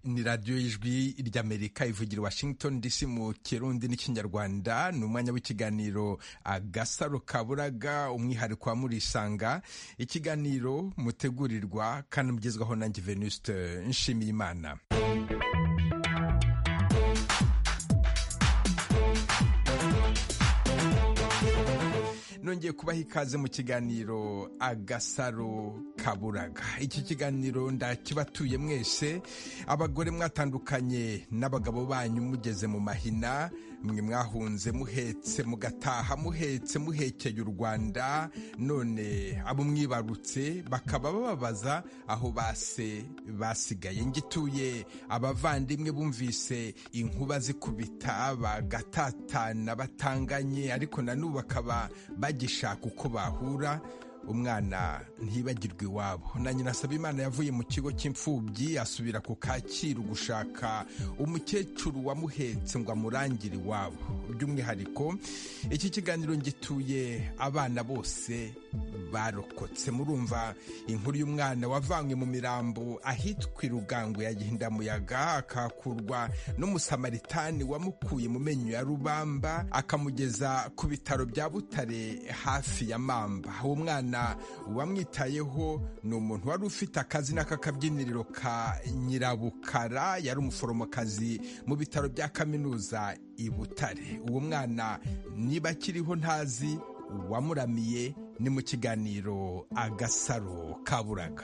ni radiyo y'ijwi ry'amerika ivugira washington dc mu kirundi n'ikinyarwanda ni umwanya w'ikiganiro agasaro kaburaga umwihariko wa murisanga ikiganiro mutegurirwa kandi mugezwaho na venuste nshimiyimana nongeye kubaha ikaze mu kiganiro agasaro kaburaga iki kiganiro ndakibatuye mwese abagore mwatandukanye n'abagabo banyu mugeze mu mahina mwe mwahunze muhetse mugataha muhetse muhekeye u rwanda none abo mwibarutse bakaba bababaza aho base basigaye ngituye abavandimwe bumvise inkuba zikubita bagatatana batanganye ariko nanubu bakaba bagishaka uko bahura umwana ntibagirwe iwabo na nyina asaba imana yavuye mu kigo cy'imfubyi asubira ku kacyiru gushaka umukecuru wamuhetse ngo amurangire iwabo by'umwihariko iki kiganiro ngituye abana bose barokotse murumva inkuru y'umwana wavanywe mu mirambo ahitwa irugangwe ya gihindamuyaga akakurwa n'umusamaritan wamukuye mu menyo ya rubamba akamugeza ku bitaro bya butare hafi ya mamba uwo mwana uwamwitayeho ni umuntu wari ufite akazina k'akabyiniriro ka nyirabukara yari umuforomokazi mu bitaro bya kaminuza i butare uwo mwana niba akiriho ntazi wamuramiye ni mu kiganiro agasaro kaburaga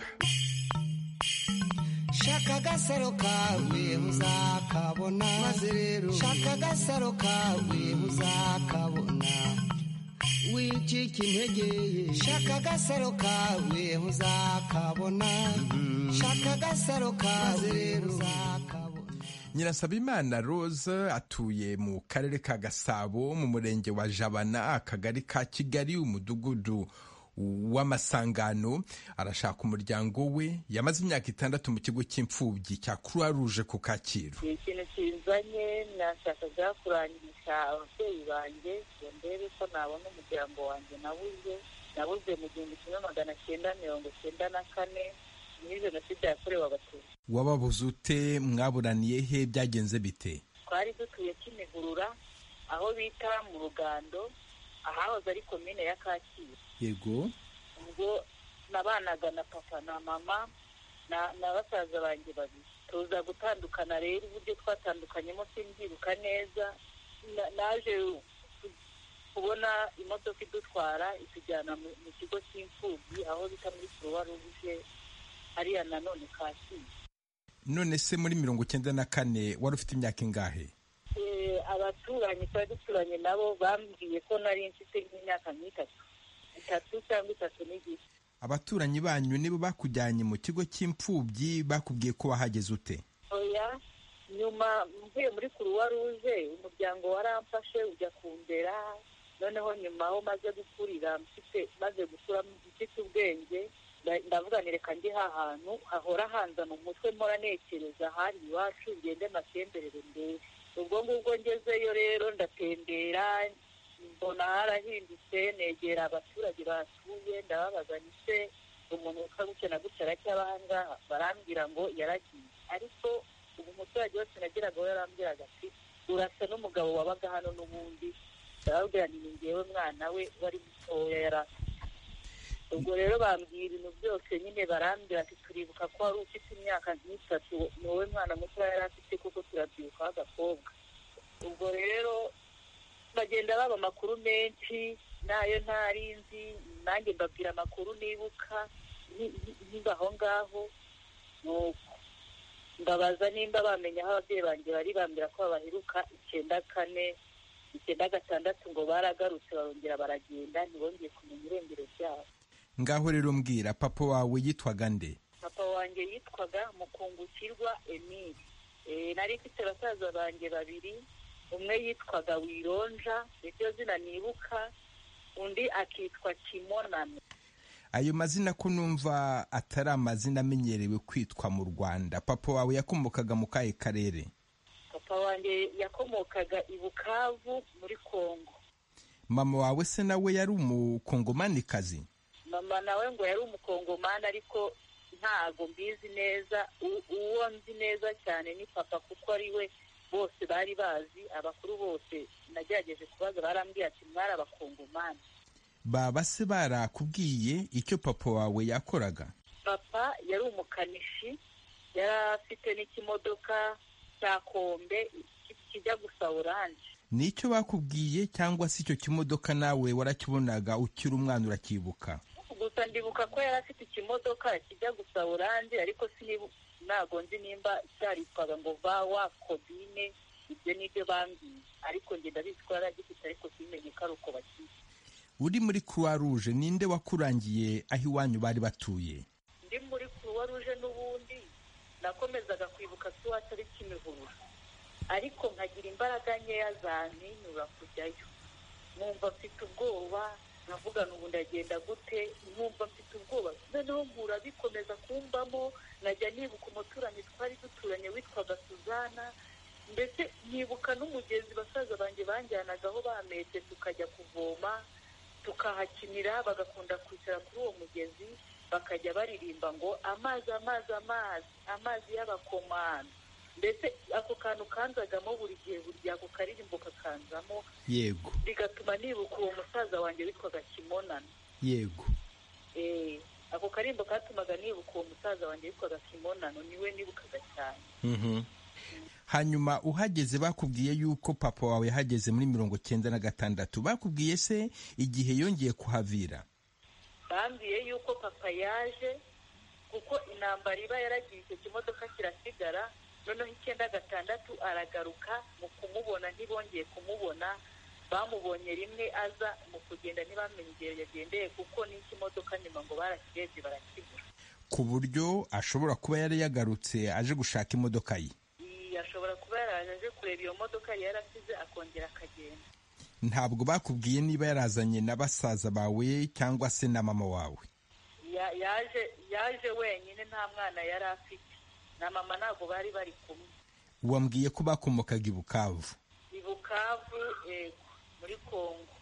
shaka agasaro kawe uzakabona maze rero shaka agasaro kawe uzakabona wicika intege shaka agasaro kawe uzakabona shaka agasaro kawe rero uzakabona nyirasabimana rose atuye mu karere ka gasabo mu murenge wa jabana akagari ka kigali umudugudu w'amasangano arashaka umuryango we yamaze imyaka itandatu mu kigo cy'imfubyi cya croix rouge ku kacyiru ikintu kinzanye nashakaga kurangisha ababyeyi banjye ngo ndebe ko nabona umuryango wanjye nabuze nabuze mu gihumbi kimwe magana cyenda mirongo cyenda na kane muri jenoside yakorewe abatutsi wababuze ute mwaburaniye he byagenze bite twari dutuye kimigurura aho bita mu rugando ahahoze ari komine ya kacyiru yego ubwo nabanaga na papa na mama na basaza banjye babiri tuza gutandukana rero uburyo twatandukanyemo simbyiruka neza naje kubona imodoka idutwara itujyana mu kigo cy'imfubyi aho bita muri kuruwa ruje hariya nanone kacyiru none se muri mirongo icyenda na kane wari ufite imyaka ingahe abaturanyi twari duturanye nabo bambwiye ko nari mfite nk'imyaka nk'itatu itatu cyangwa itatu n'igice abaturanyi banyu nibo bakujyanye mu kigo cy'imfubyi bakubwiye ko wahageze ute oya nyuma mvuye muri kuruwa ruje umuryango waramfashe ujya kumbera noneho nyuma aho maze gukurira mfite maze gukura mfite ubwenge ndavuganireka ndi hantu hahora hanza mu mutwe mpora nekereza hari iwacu ngende amatemberere ndebe ubwo ngubwo ngezeyo rero ndatembera mbona harahindutse negera abaturage basuye ndababaza nise umuntu gutya na gutya aracyaba aha ngaha barambwira ngo yaragiye ariko ubu umuturage wese nagiraga we yarambwiraga ati urasa n'umugabo wabaga hano n'ubundi ndababwira ni ngewe mwana we wari mutoya yari afite ubwo rero bambwira ibintu byose nyine barambwira ati turibuka ko wari ufite imyaka nk'itatu ni wowe mwana muto yari afite kuko turabyibuka w'agakobwa ubwo rero bagenda baba amakuru menshi nayo ntari nzi nanjye mbabwira amakuru nibuka niba aho ngaho nuko mbabaza nimba bamenya aho ababyeyi banjye bari bambwira ko babaheruka icyenda kane icyenda gatandatu ngo baragarutse barongera baragenda ntibongeye kumenya irengero ryabo ngaho rero mbwira papa wawe yitwaga nde papa wanjye yitwaga mukungukirwa emili nari mfite basaza banjye babiri umwe yitwaga wironja niryo zina nibuka undi akitwa kimonano ayo mazina ko numva atari amazina amenyerewe kwitwa mu rwanda papa wawe yakomokaga mu kahe karere papa wanjye yakomokaga i bukavu muri kongo mama wawe se nawe yari umukongomanikazi mama nawe ngo yari umukongomani ariko ntago mbizi neza uwo nzi neza cyane ni papa kuko ari we bose bari bazi abakuru bose nagerageje kubaza barambwiye ati mwari abakungumani baba se barakubwiye icyo papa wawe yakoraga papa yari umukanishi yari afite n'ikimodoka cya kombe kijya gusa oranje ni icyo bakubwiye cyangwa se icyo kimodoka nawe warakibonaga ukiri umwana urakibuka gusa ndibuka ko yari afite ikimodoka kijya gusa oranje ariko ntabwo nzi nimba cyaritwaga ngo va wa kobine ibyo ni byo bambwiye ariko njye ndabizi ko yari agifite ariko simenye ko ari uko bakiyita uri muri croix rouge ninde wakurangiye aho iwanyu bari batuye ndi muri kuruwa ruje n'ubundi nakomezaga kwibuka ko iwacu ari kimihurura ariko nkagira imbaraga nkeya zantinura kujyayo nkumva mfite ubwoba nkavuga n'ubu ndagenda gute nkumva mfite ubwoba noneho mpura bikomeza kumbamo nkajya nibuka umuturanyi twari duturanye witwaga suzana mbese nibuka n'umugezi basaza banjye banjyanagaho bametse tukajya kuvoma tukahakinira bagakunda kwicara kuri uwo mugezi bakajya baririmba ngo amazi amazi amazi amazi y'abakomano mbese ako kantu kanzagamo buri gihe burya ako karirimbo kakanzamo yego bigatuma nibuka uwo musaza wanjye witwaga kimonana yego Eh, ako karirimbo katumaga nibuka uwo musaza wanjye witwaga kimonano niwe nibukaga cyane Mhm. hanyuma uhageze bakubwiye yuko papa wawe yahageze muri mirongo cyenda na gatandatu bakubwiye se igihe yongeye kuhavira bambwiye yuko papa yaje kuko intambara iba yaragiye icyo kimodoka kirasigara noneho icyenda gatandatu aragaruka mu kumubona ntibongeye kumubona bamubonye rimwe aza mu kugenda ntibamenye igihe yagendeye kuko n'ikimodoka nyuma ngo barakirebye barakibura ku buryo ashobora kuba yari yagarutse aje gushaka imodoka ye Iyi ashobora kuba yaraje aje kureba iyo modoka yari yarasize akongera akagenda ntabwo bakubwiye niba yarazanye na basaza bawe cyangwa se na mama wawe Ya- yaje yaje wenyine nta mwana yari afite na mama ntabwo bari bari kumwe wambwiye ko bakomokaga i bukavu i bukavu yego muri kongo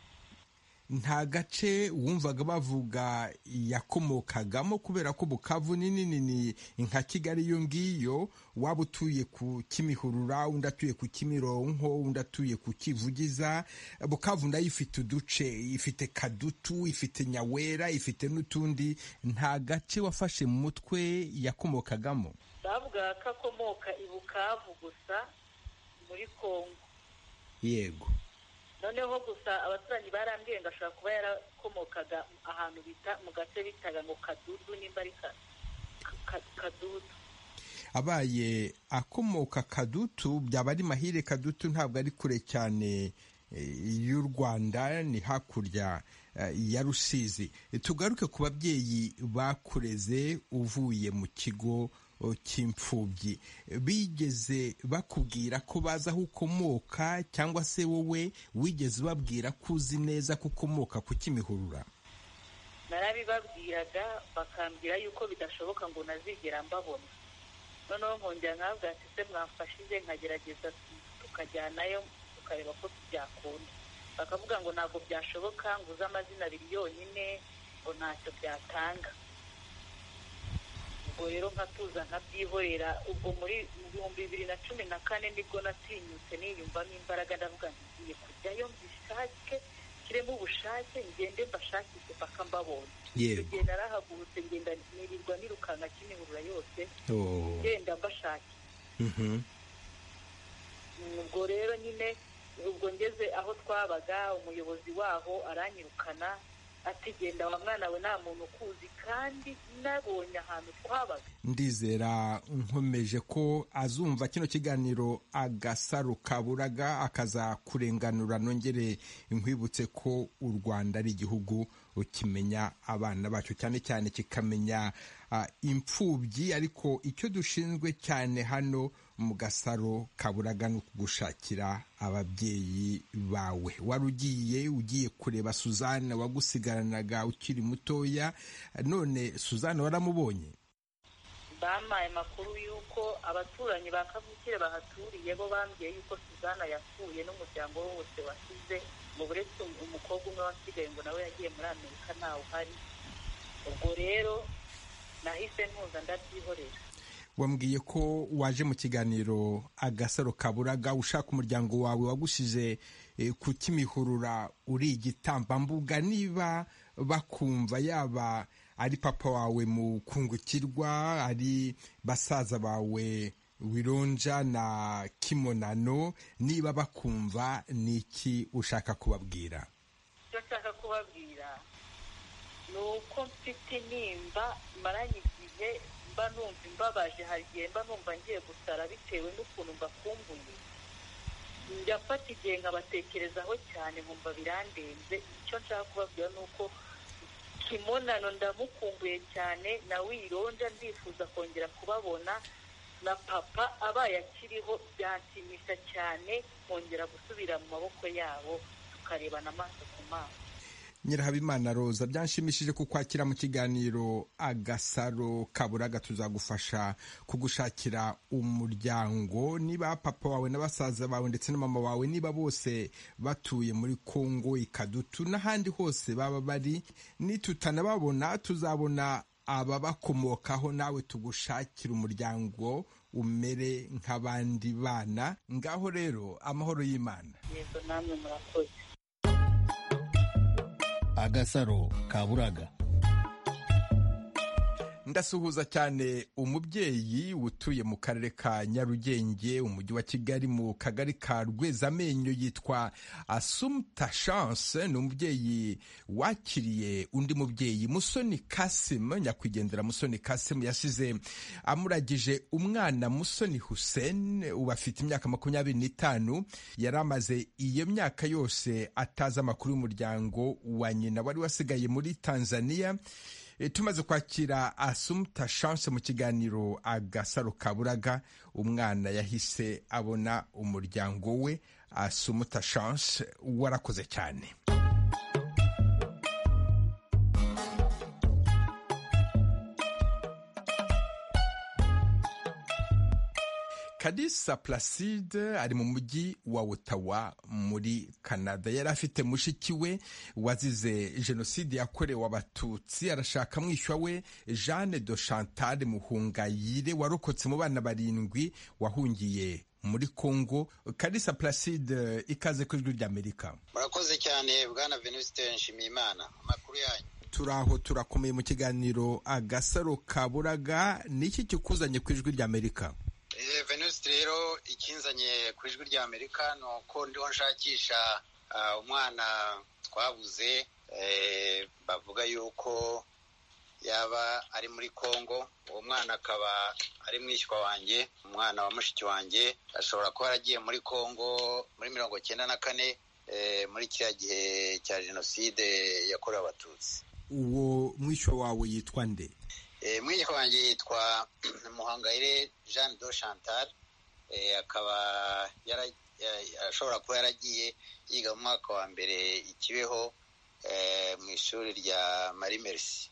nta gace wumvaga bavuga yakomokagamo kubera ko bukavu ni nini ni nka kigali iyo ngiyo waba utuye ku kimihurura undi atuye ku kimironko undi atuye ku kivugiza bukavu nayo ifite uduce ifite kadutu ifite nyawera ifite n'utundi nta gace wafashe mu mutwe yakomokagamo bavugaga ko akomoka i bukavu gusa muri kongo yego noneho gusa abaturanyi barambwiye ngo ashobora kuba yarakomokaga ahantu bita mu gace bitaga ngo kadudu nimba ari ka- ka- kadudu abaye akomoka kadutu byaba ari mahire kadutu ntabwo ari kure cyane eh, y'u rwanda ni hakurya eh, ya rusizi tugaruke ku babyeyi bakureze uvuye mu kigo oh, cy'imfubyi bigeze bakubwira ko bazi aho ukomoka cyangwa se wowe wigeze ubabwira ko uzi neza ko ukomoka ku kimihurura narabibabwiraga bakambwira yuko bidashoboka ngo nazigera mbabona noneho nkongera nkabwa ati se mwafashije nkagerageza tukajyanayo tukareba ko byakunda bakavuga ngo ntabwo byashoboka ngo uze amazina abiri yonyine ngo ntacyo byatanga ubwo rero nkatuza nkabyihorera ubwo muri mu bihumbi bibiri na cumi na kane nibwo natinyutse niyumvamo imbaraga ndavuga nti ngiye kujyayo mbishake kiremo ubushake ngende mbashakishe mpaka mbabonye Yego. igihe narahagurutse ngenda nirirwa nirukanka kimihurura yose Oh. ngenda mbashakisha Mhm. ubwo rero nyine ubwo ngeze aho twabaga umuyobozi waho aranyirukana ati genda wa mwana we nta muntu ukuzi kandi nabonye ahantu twabaga ndizera nkomeje ko azumva kino kiganiro agasaro kaburaga akazakurenganura nongere nkwibutse ko u rwanda ari igihugu kimenya abana bacyo cyane cyane kikamenya ah, imfubyi ariko icyo dushinzwe cyane hano mu gasaro kaburaga ni ukugushakira ababyeyi bawe wari ugiye ugiye kureba suzana wagusigaranaga ukiri mutoya none suzana waramubonye bampaye amakuru y'uko abaturanyi ba kavukire bahaturiye bo bambwiye y'uko suzana yapfuye n'umuryango we wose wasize mu buretse umukobwa umwe wasigaye ngo nawe yagiye muri amerika ntawe uhari ubwo rero nahise ntuza ndabyihorera wambwiye ko waje mu kiganiro agasaro kaburaga ushaka umuryango wawe wagusize ku kimihurura uri igitambambuga niba bakumva yaba ari papa wawe mu kungukirwa ari basaza bawe wironja na kimonano niba bakumva ni iki ushaka kubabwira icyo nshaka kubabwira ni uko mfite nimba maranye igihe mba numva imbabaje hari igihe mba numva ngiye gusara bitewe n'ukuntu mbakumbuye njyafata igihe nkabatekerezaho cyane nkumva birandenze icyo nshaka kubabwira ni uko kimonano ndamukumbuye cyane na wironja ndifuza kongera kubabona na papa abaye akiriho byanshimisha cyane kongera gusubira mu maboko yabo tukarebana amaso ku maso nyirahabimana roza byanshimishije kukwakira mu kiganiro agasaro kaburaga tuzagufasha kugushakira umuryango niba papa wawe na basaza bawe ndetse na mama wawe niba bose batuye muri kongo ikadutu n'ahandi hose baba bari nitutanababona tuzabona ababakomokaho nawe tugushakira umuryango umere nk'abandi bana ngaho rero amahoro y'imana yego namwe murakoze agasaro kaburaga ndasuhuza cyane umubyeyi utuye mu karere ka nyarugenge umujyi wa kigali mu kagari ka rwezamenyo yitwa asumta chance ni umubyeyi wakiriye undi mubyeyi musoni kasimu nyakwigendera musoni kasimu yasize amuragije umwana musoni hussein ubu afite imyaka makumyabiri n'itanu yari amaze iyo myaka yose atazi amakuru y'umuryango wa nyina wari wasigaye muri tanzania tumaze kwakira asumta chance mu kiganiro agasaro kaburaga umwana yahise abona umuryango we asumta chance warakoze cyane kadisa placide ari mu mujyi wa otawa muri canada yari afite mushiki we wazize jenoside yakorewe abatutsi arashaka mwishywa we jeanne de chantal muhungayire warokotse mu bana barindwi wahungiye muri congo kadisa placide ikaze ku ijwi ry'amerika murakoze cyane bwana venuste nshimiyimana amakuru yanyu turi aho turakomeye mu kiganiro agasaro kaburaga niki kikuzanye ku ijwi ry'amerika venuste rero ikinzanye ku ijwi rya amerika ni uko ndiho nshakisha umwana twabuze bavuga yuko yaba ari muri congo uwo mwana akaba ari mwishywa wanjye umwana wa mushiki wanjye ashobora kuba yaragiye muri congo muri mirongo cyenda na kane muri kiriya gihe cya jenoside yakorewe abatutsi uwo mwishywa wawe yitwa nde mwishywa wanjye yitwa muhangayire jean do chantal akaba ashobora kuba yaragiye yiga mu mwaka wa mbere ikibeho mu ishuri rya marie merci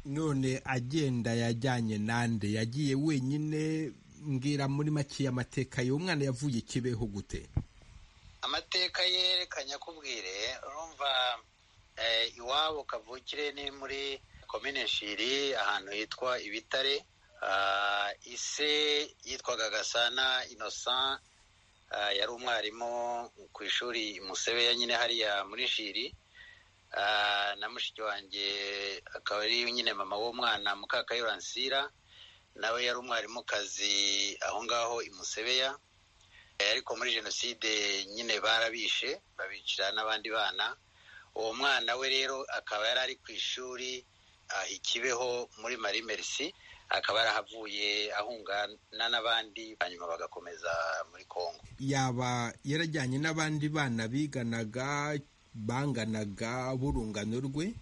none agenda yajyanye nande yagiye wenyine mbwira muri make amateka ye umwana yavuye ikibeho gute amateka ye reka nyakubwire urumva iwabo kavukire ni muri komine shiri ahantu hitwa ibitare ise yitwaga gasana innocent yari umwarimu ku ishuri musebeya nyine hariya muri shiri na mushiki wanjye akaba ari nyine mama w'umwana mukakayuransira nawe yari umwarimukazi aho ngaho i musebeya ariko muri jenoside nyine barabishe babicira n'abandi bana uwo mwana we rero akaba yari ari ku ishuri ikibeho muri marie merci akaba yarahavuye ahungana n'abandi hanyuma bagakomeza muri congo yaba yarajyanye n'abandi bana biganaga banganaga burungano rwe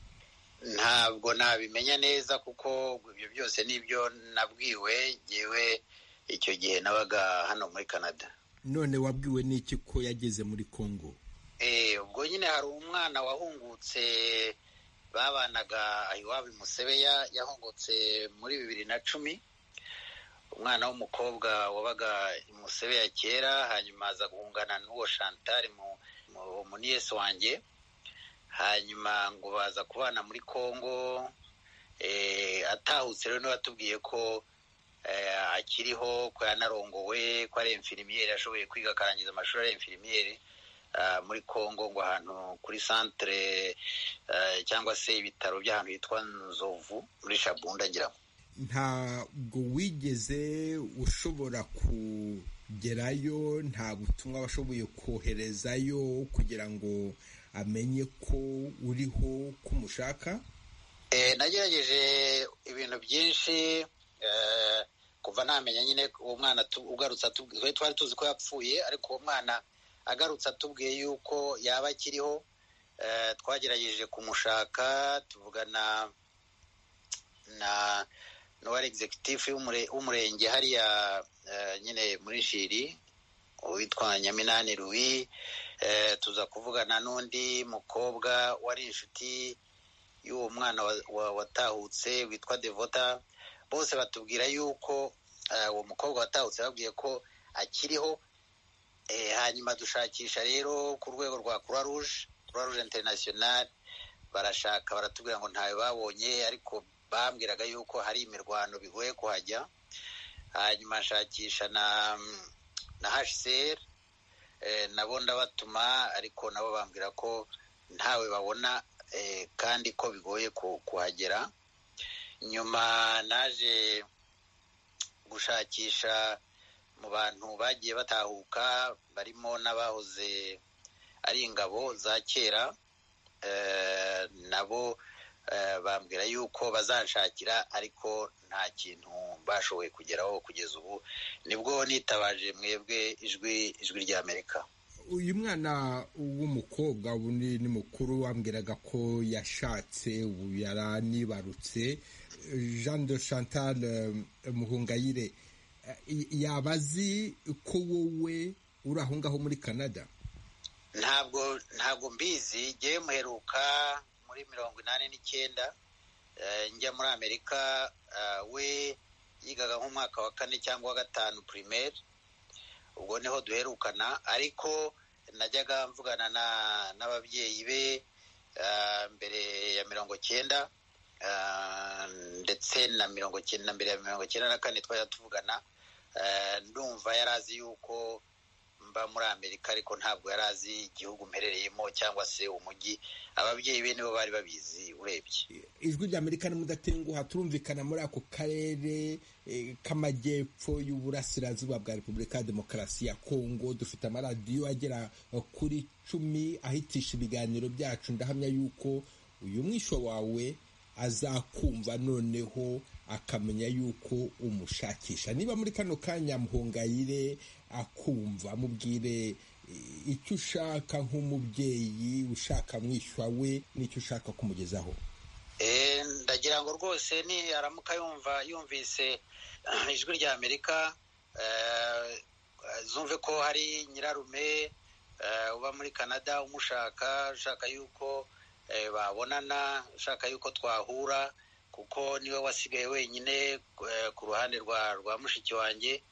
ntabwo nabimenya neza kuko ibyo byose nibyo nabwiwe ngewe icyo gihe nabaga hano muri canada none wabwiwe n'iki ko yageze muri congo ubwo nyine hari umwana wahungutse babanaga iwabo musebeya yahungutse muri bibiri na cumi umwana w'umukobwa wabaga musebeya kera hanyuma aza guhungana n'uwo chantal muniyesi wanjye hanyuma ngo baza kubana muri congo atahutse rero n'uwatubwiye ko akiriho ko yanarongowe ko ari enfirimiyeri ashoboye kwiga akarangiza amashuri ari enfirimiyeri muri congo ngo ahantu kuri santire cyangwa se ibitaro by'ahantu hitwa nzovu muri shabunda ngira ngo ntabwo wigeze ushobora kugerayo nta butumwa washoboye koherezayo kugira ngo amenye ko uriho ko umushaka nagerageje ibintu byinshi kuva namenya nyine uwo mwana ugarutse atubwiye twari tuzi ko yapfuye ariko uwo mwana agarutse atubwiye yuko yaba akiriho twagerageje kumushaka tuvugana na n'uwari executive w'umurenge hariya nyine muri shiri uwitwa nyaminani ruwi tuza kuvugana n'undi mukobwa wari inshuti y'uwo mwana watahutse witwa devota bose batubwira yuko uwo mukobwa watahutse babwiye ko akiriho hanyuma dushakisha rero ku rwego rwa croix rouge croix rouge international barashaka baratubwira ngo ntawe babonye ariko bambwiraga yuko hari imirwano bigoye kuhajya hanyuma nshakisha na na hcr nabo ndabatuma ariko nabo bambwira ko ntawe babona kandi ko bigoye kuhagera nyuma naje gushakisha mu bantu bagiye batahuka barimo n'abahoze ari ingabo za kera nabo bambwira yuko bazanshakira ariko nta kintu bashoboye kugeraho kugeza ubu nibwo nitabaje mwebwe ijwi ijwi ry'amerika uyu mwana w'umukobwa ni mukuru wambwiraga ko yashatse yaranibarutse jean de chantal muhungayire yaba azi ko wowe uri aho ngaho muri canada ntabwo ntabwo mbizi ngewe muheruka muri mirongo inani n'icyenda njya muri amerika we yigaga nk'umwaka wa kane cyangwa wa gatanu primaire ubwo niho duherukana ariko najyaga mvugana n'ababyeyi be mbere ya mirongo cyenda ndetse na mirongo cyenda mbere ya mirongo cyenda na kane twajya tuvugana ndumva yari azi yuko mba muri amerika ariko ntabwo yari azi igihugu mperereyemo cyangwa se umujyi ababyeyi be nibo bari babizi urebye ijwi ry'amerika ni mudatenguha turumvikana muri ako karere k'amajyepfo y'uburasirazuba bwa repubulika ya demokarasi ya kongo dufite amaradiyo agera kuri cumi ahitisha ibiganiro byacu ndahamya yuko uyu mwisho wawe azakumva noneho akamenya yuko umushakisha niba muri kano kanya muhungayire akumva mubwire icyo ushaka nk'umubyeyi ushaka mwishywa we n'icyo ushaka kumugezaho ndagira ngo rwose ni aramuka yumva yumvise ijwi rya amerika zumve ko hari nyirarume uba muri canada umushaka ushaka yuko babonana ushaka yuko twahura kuko niwe wasigaye wenyine ku ruhande rwa mushiki wanjye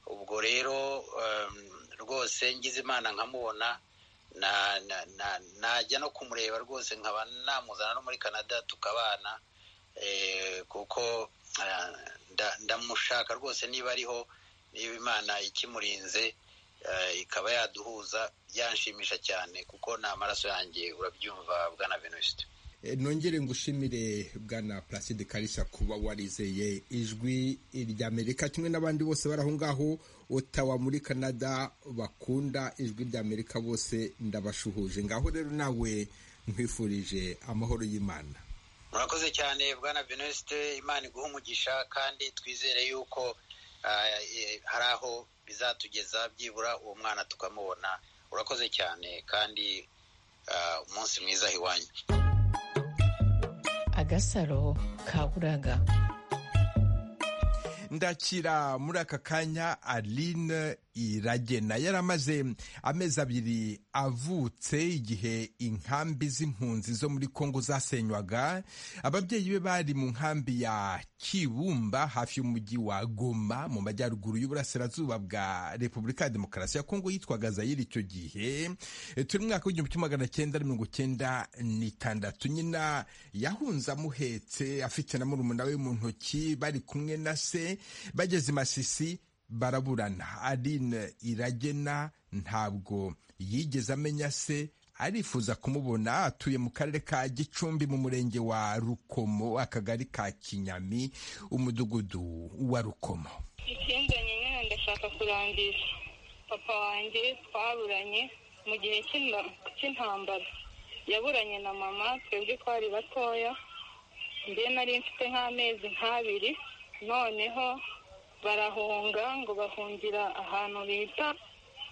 ubwo rero rwose ngize imana nkamubona najya no kumureba rwose nkaba namuzana no muri canada tukabana kuko ndamushaka rwose niba ariho niba imana ikimurinze ikaba yaduhuza byanshimisha cyane kuko ni amaraso yanjye urabyumva bwana venuste nongere ngushimire bwana placide karisa kuba warizeye ijwi ry'amerika kimwe n'abandi bose bari aho ngaho utawa muri canada bakunda ijwi ry'amerika bose ndabashuhuje ngaho rero nawe nkwifurije amahoro y'imana murakoze cyane bwana venuste imana iguha umugisha kandi twizere yuko hari aho bizatugeza byibura uwo mwana tukamubona urakoze cyane kandi umunsi mwiza iwanyu agasaro kaburaga ndakira muri aka kanya aline iragena yari amaze amezi abiri avutse igihe inkambi z'impunzi zo muri kongo zasenywaga ababyeyi be bari mu nkambi ya kibumba hafi y'umujyi wa goma mu majyaruguru y'uburasirazuba bwa repubulika ya demokarasi ya kongo yitwaga zayiri icyo gihe E, turi mu mwaka w'igihumbi kimwe magana cyenda na mirongo cyenda n'itandatu nyina yahunze amuhetse afite na murumuna we mu ntoki bari kumwe na se bageze i masisi baraburana Aline Iragena ntabwo yigeze amenya se arifuza kumubona atuye mu karere ka Gicumbi mu murenge wa Rukomo akagari ka Kinyami umudugudu wa Rukomo ikinzanye nyine ndashaka kurangiza papa wanjye twaburanye mu gihe cy'inda- cy'intambara yaburanye na mama twebwe twari batoya njye nari mfite nk'amezi nk'abiri noneho barahunga ngo bahungira ahantu bita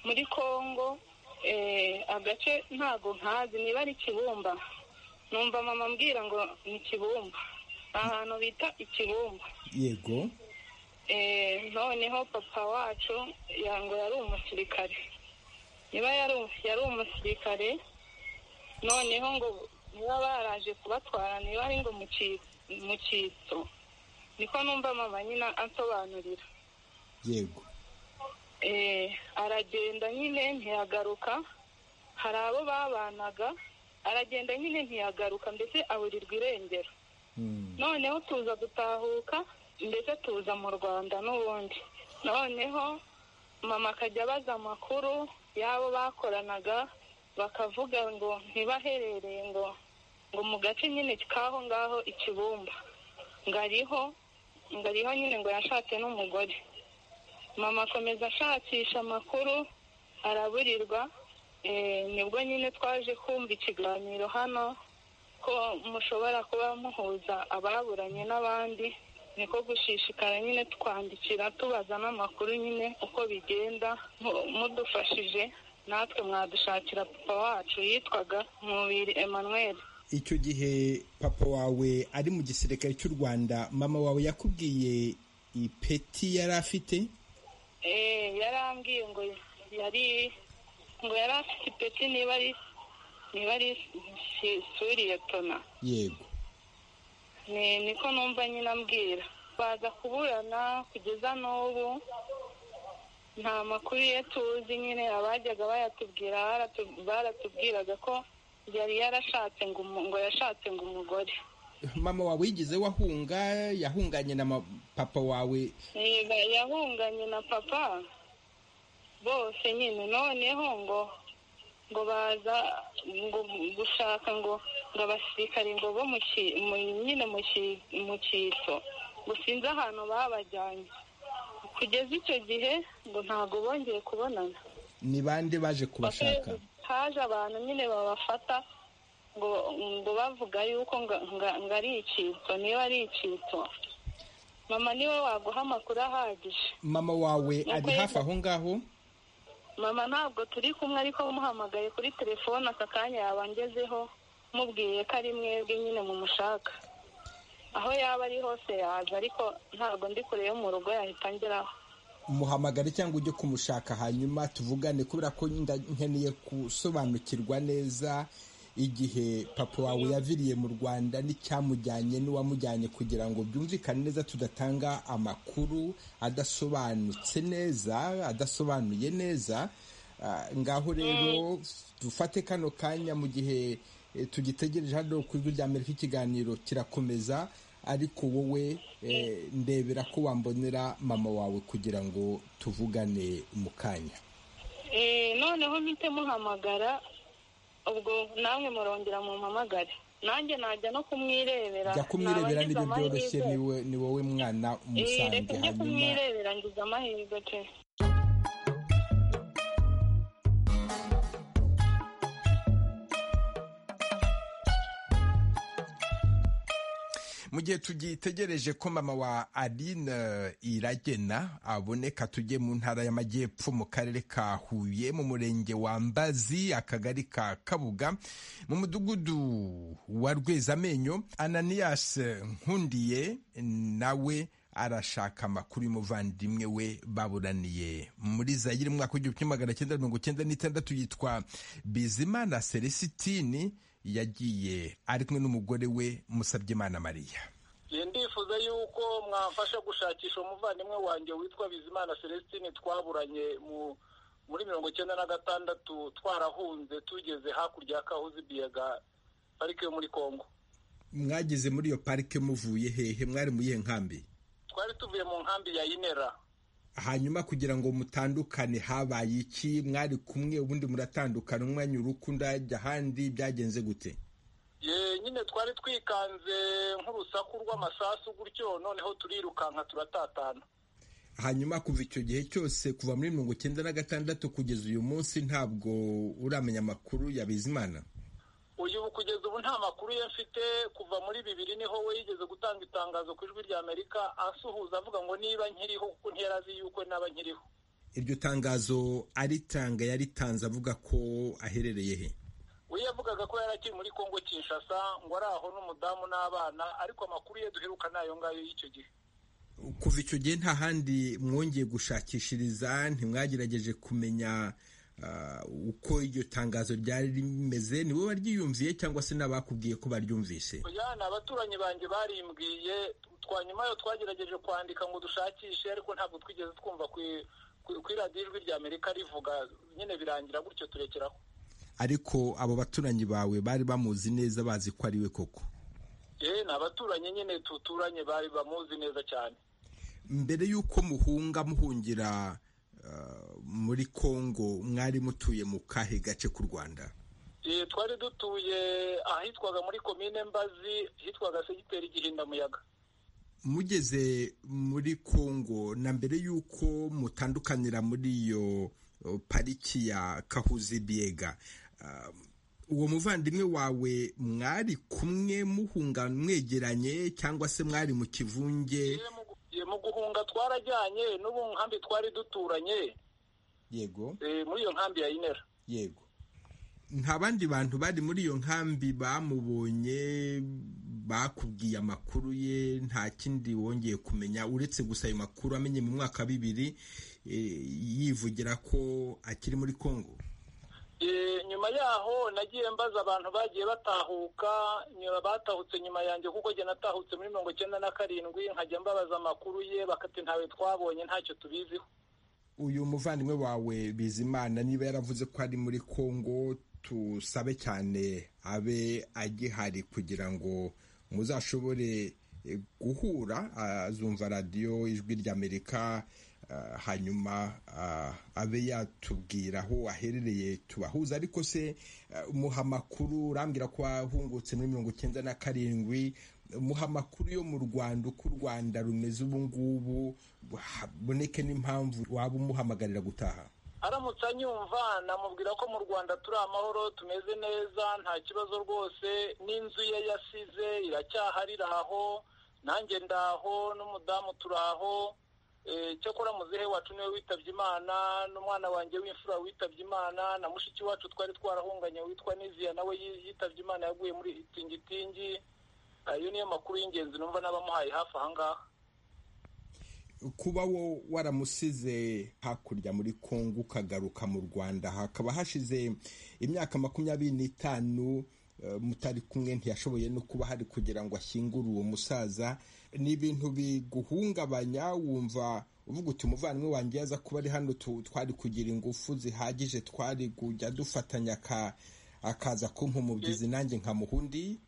muri kongo eh, agace ntago nkazi niba ari kibumba numva mama ambwira ngo ni kibumba ahantu bita ikibumba yego Eh, noneho papa wacu yango yari umusirikare niba yari yari umusirikare noneho ngo niba baraje kubatwara niba ari ngo mu ki- mu cyitso niko numva mama nyina ansobanurira yego eh, aragenda nyine ntiyagaruka hari abo babanaga aragenda nyine ntiyagaruka mbese aburirwa irengero noneho tuza gutahuka mbese tuza mu rwanda n'ubundi noneho mama akajya abaza amakuru y'abo bakoranaga bakavuga ngo ntibaherereye ngo ngo mu gace nyine k'aho ngaho ikibumba ngariho ngariho nyine ngo yashatse n'umugore mama akomeza ashakisha amakuru araburirwa eh, nibwo nyine twaje kumva ikiganiro hano ko mushobora kuba muhuza ababuranye n'abandi niko gushishikara nyine twandikira tubaza n'amakuru nyine uko bigenda mu- mudufashije natwe mwadushakira papa wacu yitwaga Nkubiri Emmanuel icyo gihe papa wawe ari mu gisirikare cy'u Rwanda mama wawe yakubwiye ipeti yari afite Eh, yarambwiye ngo yari ngo yari afite ipeti niba ari niba ari si- suri yetona yego ni niko numva nyine ambwira baza kuburana kugeza n'ubu nta makuru ye tuzi nyine abajyaga bayatubwira baratu- baratubwiraga ko yari yarashatse ngo umu- ngo yashatse ngo umugore mama wawe yigeze wahunga yahunganye na ma- papa wawe Yega yahunganye na papa bose nyine noneho ngo ngo baza ngo gushaka ngo ngo abasirikare ngo bo mu ki- mu- nyine mu ki- mu cyitso ngo sinzi ahantu babajyanye kugeza icyo gihe ngo ntabwo bongeye kubonana ni bande baje kubashaka haje abantu nyine babafata ngo ngo bavuga yuko nga- nga- ngo ari icyitso niba ari icyitso mama niwe waguha amakuru ahagije mama wawe Nuko ari yego. hafi aho ngaho mama ntabwo turi kumwe ariko muhamagaye kuri telefone aka kanya yabangezeho mubwiye ko ari mwebwe nyine mumushaka aho yaba ari hose yaza ariko ntabwo ndi kure yo mu rugo yahita ngeraho muhamagare cyangwa ujye kumushaka hanyuma tuvugane kubera ko nda- nkeneye gusobanukirwa neza igihe papa wawe yaviriye mu rwanda n'icyamujyanye n'uwamujyanye kugira ngo byumvikane neza tudatanga amakuru adasobanutse neza adasobanuye neza Ah, ngaho rero dufate kano kanya mu gihe eh, tugitegereje hano ku ijwi rya amerika ikiganiro kirakomeza ariko wowe eh, ndebera ko wambonera mama wawe kugira ngo tuvugane mu kanya Eh, noneho mpite muhamagara ubwo namwe murongera mumpamagare nanjye najya no kumwirebera jya kumwirebera Naba ngize n'ibyo byoroshye amahirwe. niwe ni wowe mwana Eh, umusange reka njye hanyuma kumwirebera ngize amahirwe pe mu gihe tugitegereje ko mama wa Aline Iragena aboneka tujye mu ntara y'amajyepfo mu karere ka Huye mu murenge wa Mbazi akagari ka Kabuga mu mudugudu wa Rwezamenyo Ananias Nkundiye nawe arashaka amakuru y'umuvandimwe we baburaniye muri zayire mwaka w'igihumbi kimwe magana cyenda mirongo cyenda n'itandatu yitwa bizimana seresitini yagiye ari kumwe n'umugore we musabyimana mariya ndifuza yuko mwafasha gushakisha umuvandimwe wanjye witwa bizimana celestine twaburanye muri mirongo icyenda na gatandatu twarahunze tugeze hakurya ya kahuzi biyaga parike yo muri congo mwageze muri iyo parike muvuye hehe mwari mu iyihe nkambi twari tuvuye mu nkambi ya inera hanyuma kugira ngo mutandukane habaye iki mwari kumwe ubundi muratandukana umwanya urukundo ajya ahandi byagenze gute nyine twari twikanze nk'urusaku rw'amasasu gutyo noneho turirukanka turatatana hanyuma kuva icyo gihe cyose kuva muri mirongo icyenda na gatandatu kugeza uyu munsi ntabwo uramenya amakuru ya bizimana uyu kugeza ubu nta makuru ye mfite kuva muri bibiri niho we yigeze gutanga itangazo ku ijwi rya amerika asuhuza avuga ngo niba nkiriho kuko ntiyari azi yuko naba nkiriho iryo tangazo aritanga yaritanze avuga ko aherereye he we yavugaga ko yari akiri muri congo kinshasa ngo ari aho n'umudamu n'abana ariko amakuru ye duheruka ni ayo ngayo y'icyo gihe kuva icyo gihe nta handi mwongeye gushakishiriza ntimwagerageje kumenya uko iryo tangazo ryari rimeze ni bo baryiyumviye cyangwa se n'abakubwiye ko baryumvise ni abaturanyi banjye barimbwiye twanyuma yo twagerageje kwandika ngo dushakishe ariko ntabwo twigeze twumva ku iradiyo ijwi rya amerika rivuga nyine birangira gutyo turekeraho ariko abo baturanyi bawe bari bamuzi neza bazi ko ari we koko yewe ni abaturanyi nyine tuturanye bari bamuzi neza cyane mbere y'uko muhunga muhungira muri congo mwari mutuye mu kahe gace k'u rwanda twari dutuye ahitwaga muri komine mbazi hitwaga segiteri gihindamuyaga mugeze muri congo na mbere y'uko mutandukanira muri iyo pariki ya kahuzi biega uwo muvandimwe wawe mwari kumwe muhunga mwegeranye cyangwa se mwari mu kivunge mu guhunga twarajyanye n'ubu nkambi twari duturanye yego muri iyo nkambi ya inera yego nta bandi bantu bari muri iyo nkambi bamubonye bakubwiye amakuru ye nta kindi wongeye kumenya uretse gusa ayo makuru amenye mu mwaka wa bibiri yivugira ko akiri muri congo nyuma yaho nagiye mbaza abantu bagiye batahuka batahutse nyuma yanjye kuko njye natahutse muri mirongo icyenda na karindwi nkajya mbabaza amakuru ye bakati ntawe twabonye ntacyo tubiziho uyu muvandimwe wawe bizimana niba yaravuze ko ari muri congo tusabe cyane abe agihari kugira ngo muzashobore guhura azumva radiyo ijwi ry'amerika hanyuma abe yatubwira aho aherereye tubahuza ariko se muha amakuru urambwira ko wahungutse muri mirongo icyenda na karindwi muha amakuru yo mu rwanda uko u rwanda rumeze ubu ngubu haboneke n'impamvu waba umuhamagarira gutaha aramutse anyumva namubwira ko mu rwanda turi amahoro tumeze neza nta kibazo rwose n'inzu ye yasize iracyahari iraho nanjye ndaho n'umudamu turaho cyakora muzehe wacu niwe witabye imana n'umwana wanjye w'imfura witabye imana na mushiki wacu twari twarahunganye witwa niziya nawe yitabye imana yaguye muri itingitingi ayo niyo makuru y'ingenzi numva n'abamuhaye hafi ahangaha kuba wo waramusize hakurya muri congo ukagaruka mu rwanda hakaba hashize imyaka makumyabiri n'itanu mutari kumwe ntiyashoboye no kuba hari kugira ngo ashyingure uwo musaza ni ibintu biguhungabanya wumva uvuga uti umuvandimwe wanjye yaza kuba ari hano twari kugira ingufu zihagije twari kujya dufatanya akaza kumpa umubyizi nanjye nkamuhundi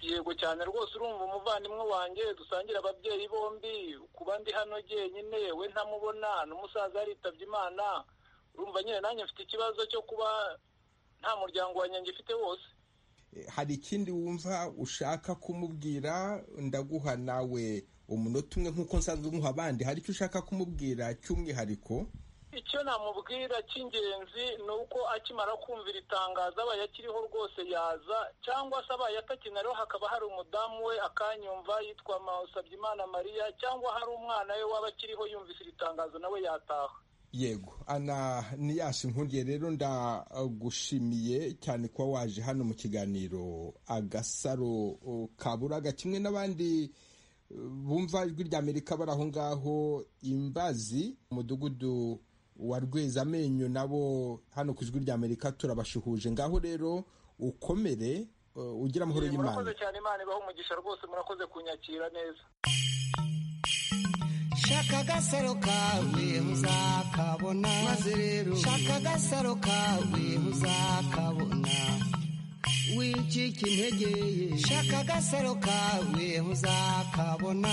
yego cyane rwose urumva umuvandimwe wanjye dusangira ababyeyi bombi kuba ndi hano jyenyine we ntamubona n'umusaza yaritabye imana urumva nyine nanjye mfite ikibazo cyo kuba nta muryango wanjye ngifite wose hari ikindi wumva ushaka kumubwira ndaguha nawe umunota umwe nk'uko nsanzwe umuha abandi hari icyo ushaka kumubwira cy'umwihariko icyo namubwira cy'ingenzi ni uko akimara kumvira itangazo abaye akiriho rwose yaza cyangwa se abaye atakinariho hakaba hari umudamu we akanyumva yitwa Musabyimana mariya cyangwa hari umwana we waba akiriho yumvise iri tangazo nawe yataha yego ana niyasi nkundiye rero ndagushimiye cyane kuba waje hano mu kiganiro agasaro kaburaga kimwe n'abandi bumva ijwi rya amerika bari aho ngaho imbazi umudugudu wa rwezamenyo nabo hano ku ijwi rya amerika turabashuhuje ngaho rero ukomere uh, ugira amahoro y'imana murakoze cyane imana ibaha umugisha rwose murakoze kunyakira neza shaka agasaro kawe muzakabona maze rero shaka agasaro kawe muzakabona wicika intege ye shaka agasaro kawe muzakabona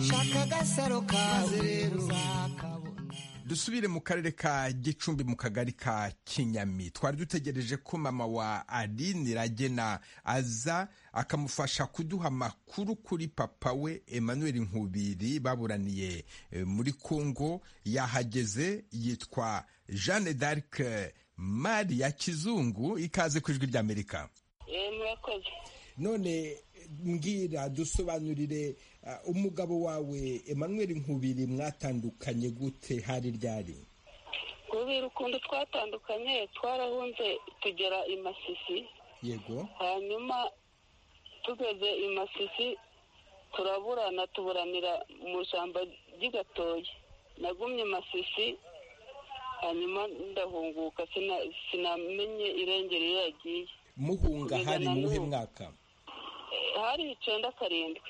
shaka agasaro kawe rero muzakabona dusubire mu karere ka gicumbi mu kagari ka kinyami twari dutegereje ko mama wa aline ragena aza akamufasha kuduha amakuru kuri papa we emmanuel nkubiri baburaniye eh, muri congo yahageze yitwa jeanne d'arc mari ya kizungu ikaze ku ijwi ry'amerika Eh, murakoze none mbwira dusobanurire uh, umugabo wawe emmanuel nkubiri mwatandukanye gute hari ryari ubu ukuntu twatandukanye twarahunze tugera i masisi yego hanyuma tugeze i masisi turaburana tuburanira mu ishyamba ry'igatoya nagumye i masisi hanyuma ndahunguka sina- sinamenye irengero iyo yagiye muhunga Kugeza hari na muhe n'ubu. mwaka Eh, hari icyenda karindwi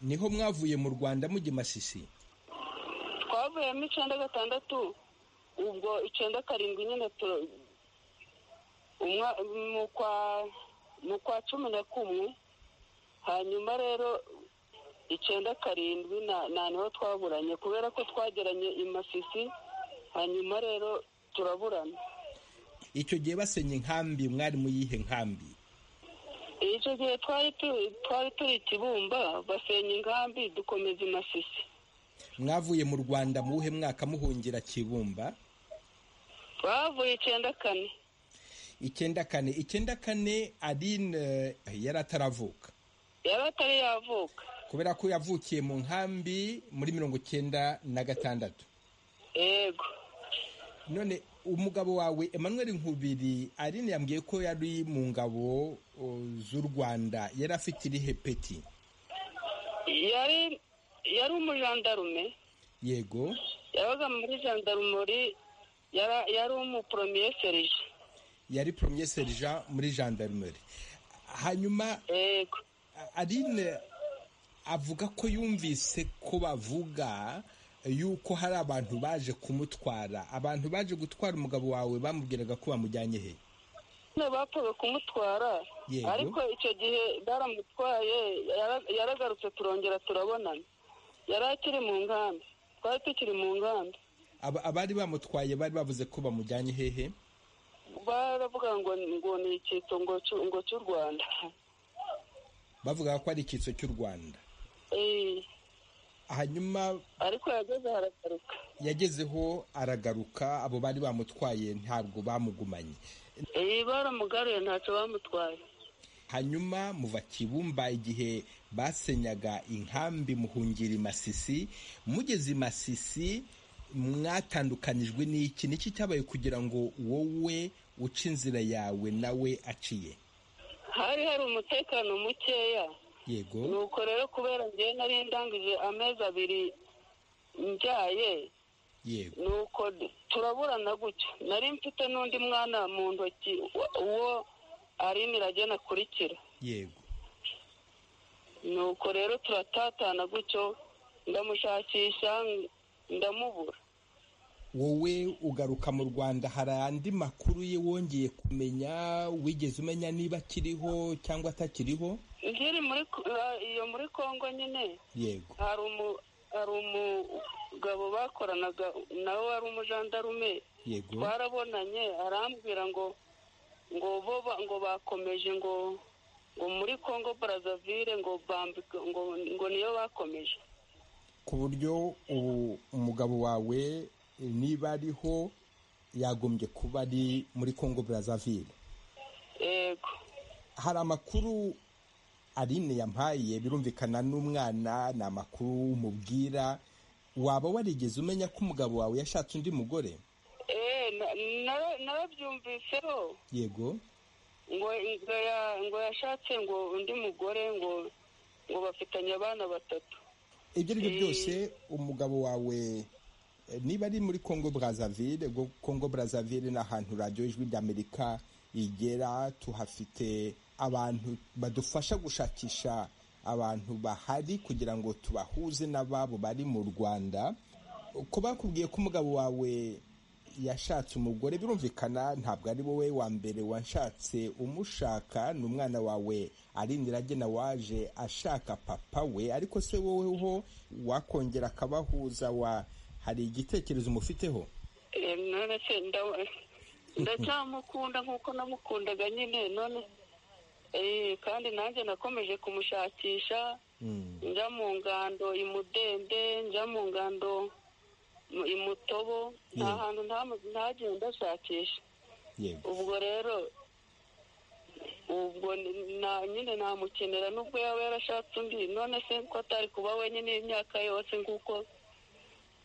niho mwavuye mu rwanda mujya i masisi twavuyemo icyenda gatandatu ubwo icyenda karindwi nyine tu- umwa- mu kwa- mu kwa cumi na kumwe hanyuma rero icyenda karindwi na na niho twaburanye kubera ko twageranye i masisi hanyuma rero turaburana icyo gihe basenye inkambi mwari mu yihe nkambi icyo gihe twari tu- twari turi i kibumba basenya inkambi dukomeza i masisi mwavuye mu rwanda muhe mwaka muhungira kibumba twavuye icyenda kane icyenda kane icyenda kane aline eh, yari ataravuka yari atari yavuka kubera ko yavukiye mu nkambi muri mirongo icyenda na gatandatu yego none umugabo wawe emmanuel nkubiri aline yambwiye ko yari mu ngabo o, z'u rwanda yari afite irihe peti yari yari umujandarume yego yabaga muri jandarumori yara- yari umuporomeye serije yari premier sergent muri gendarmerie hanyuma yego a- aline avuga ko yumvise ko bavuga yuko hari abantu baje kumutwara abantu baje gutwara umugabo wawe bamubwiraga ko bamujyanye he none bapfaga kumutwara Yego. ariko icyo gihe baramutwaye yara- yaragarutse turongera turabonana yari akiri mu nkambi twari tukiri mu nkambi Aba- abari bamutwaye bari bavuze ko bamujyanye hehe baravuga ngo ngo ni icyitso ngo cy'u- ngo cy'u rwanda bavugaga ko ari icyitso cy'u rwanda Eh, hanyuma ariko yageze haragaruka yagezeho aragaruka abo bari bamutwaye ntabwo bamugumanye Eh, baramugaruye ntacyo bamutwaye hanyuma muva kibumba igihe basenyaga inkambi muhungira i masisi mugeze i masisi mwatandukanijwe n'iki niki cyabaye kugira ngo wowe uce inzira yawe nawe aciye hari hari umutekano mukeya yego nuko rero kubera ngewe nari ndangije amezi abiri mbyaye yego nuko d- turaburana gutyo nari mfite n'undi mwana mu ntoki wa- uwo arini iragena akurikira yego nuko rero turatatana gutyo ndamushakisha ng- ndamubura wowe ugaruka mu rwanda hari andi makuru ye wongeye kumenya wigeze umenya niba akiriho cyangwa atakiriho nkiri muri Ko- a- iyo muri kongo nyine yego hari umu hari umugabo bakoranaga nawe wari umujandarume yego twarabonanye arambwira ngo ngo bo ba- ngo bakomeje ngo ngo muri congo brazzaville ngo bambika ngo ngo niyo bakomeje ku buryo ubu umugabo wawe eh, niba ariho yagombye kuba ari muri congo brazzaville yego hari amakuru aline yampaye birumvikana n'umwana ni amakuru umubwira waba warigeze umenya ko umugabo wawe yashatse undi mugore Eh, na- na- narabyumviseho yego ngo ngo ya- ngo yashatse ngo undi mugore ngo ngo bafitanye abana batatu ibyo ari byo Eh. byose umugabo wawe eh, niba ari muri congo brazaville ubwo congo brazaville ni ahantu radiyo ijwi ry'amerika igera tuhafite abantu badufasha gushakisha abantu bahari kugira ngo tubahuze n'ababo bari mu rwanda ko bakubwiye ko umugabo wawe yashatse umugore birumvikana ntabwo ari wowe wa mbere washatse umushaka ni umwana wawe ari niragena waje ashaka papa we ariko se wowe ho wakongera akabahuza wa hari igitekerezo umufiteho Eh, none se nda- ndacyamukunda nk'uko namukundaga nyine none eh, kandi nanjye nakomeje kumushakisha njya mu ngando imudende njya mu ngando mu- imutobo nta Mm. hantu ntamu- ntagiye ndashakisha yego ubwo rero ubwo ni- na- nyine namukenera n'ubwo yaba yarashatse undi none se ko atari kuba wenyine imyaka yose nk'uko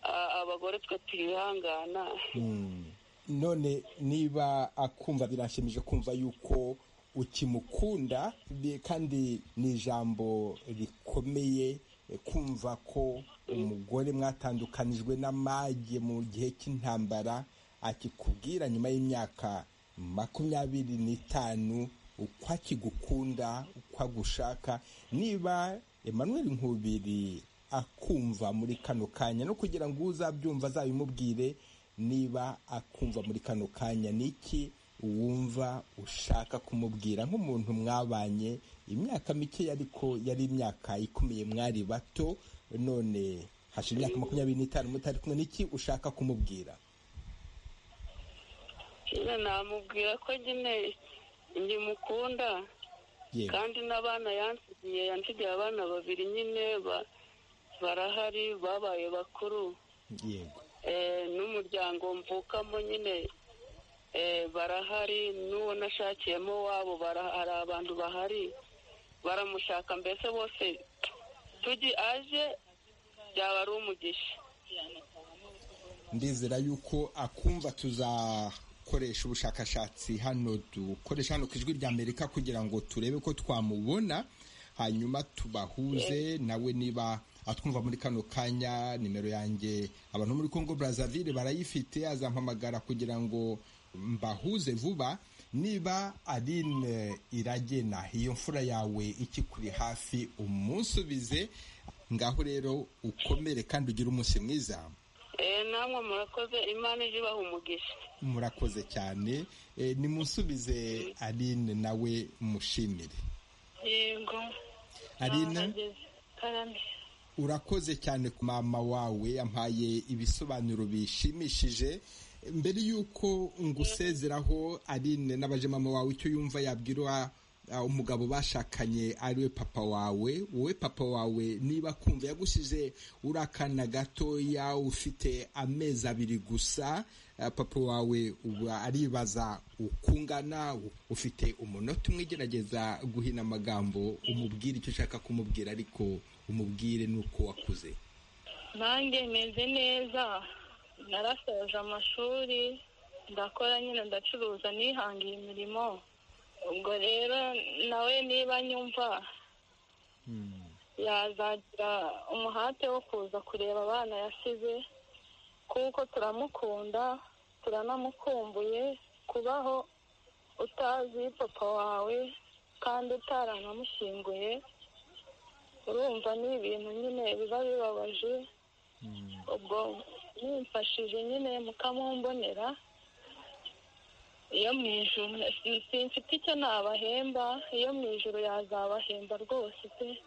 a- abagore twe twihangana Mm. none niba akumva birashimije kumva yuko ukimukunda bi- kandi ni ijambo rikomeye eh, kumva ko umugore mwatandukanijwe n'amage mu gihe cy'intambara akikubwira nyuma y'imyaka makumyabiri n'itanu uko akigukunda uko agushaka niba Emmanuel Nkubiri akumva muri kano kanya no kugira ngo uzabyumva azabimubwire niba akumva muri kano kanya ni iki wumva ushaka kumubwira nk'umuntu mwabanye imyaka mike ariko yari imyaka ikomeye mwari bato none hashize imyaka makumyabiri n'itanu mutari kumwe n'iki ushaka kumubwira nyine namubwira ko nyine ndimukunda yewe kandi n'abana yansigiye yansigiye abana babiri nyine ba- barahari babaye bakuru yego Eh, n'umuryango mvukamo nyine eh, barahari n'uwo nashakiyemo wabo bara- hari abantu bahari baramushaka mbese bose tugi aje byaba ari umugisha ndizera yuko akumva tuzakoresha ubushakashatsi hano dukoresha hano ku ijwi rya amerika kugira ngo turebe ko twamubona hanyuma tubahuze nawe niba atwumva muri kano kanya nimero yanjye abantu muri congo brazaville barayifite azampamagara kugira ngo mbahuze vuba niba arine iragena iyo mfura yawe ikikuri hafi umusubize ngaho rero ukomere kandi ugire umunsi mwiza Eh, namwe murakoze imana ije ibaha umugisha murakoze cyane Eh, nimusubize aline nawe mushimire yego aline karame urakoze cyane ku mama wawe yampaye ibisobanuro bishimishije mbere y'uko ngusezeraho aline n'abaje mama wawe icyo yumva yabwira ah, umugabo bashakanye ariwe papa wawe wowe papa wawe niba kumva yagusize uri akana gatoya ufite amezi abiri gusa ah, papa wawe ubu aribaza uko ungana ufite umunota umwe ugerageza guhina amagambo umubwire icyo ushaka kumubwira ariko umubwire nuko wakuze nanjye meze neza narasoje amashuri ndakora nyine ndacuruza nihangiye imirimo ubwo rero nawe niba nyumva yazagira umuhate wo kuza kureba abana yasize kuko turamukunda turanamukumbuye kubaho utazi papa wawe kandi utaranamushyinguye urumva ni ibintu nyine biba bibabaje ubwo mumfashije nyine mukamumbonera iyo mu ijoro si- simfite icyo nabahemba iyo mu ijoro yazabahemba rwose pe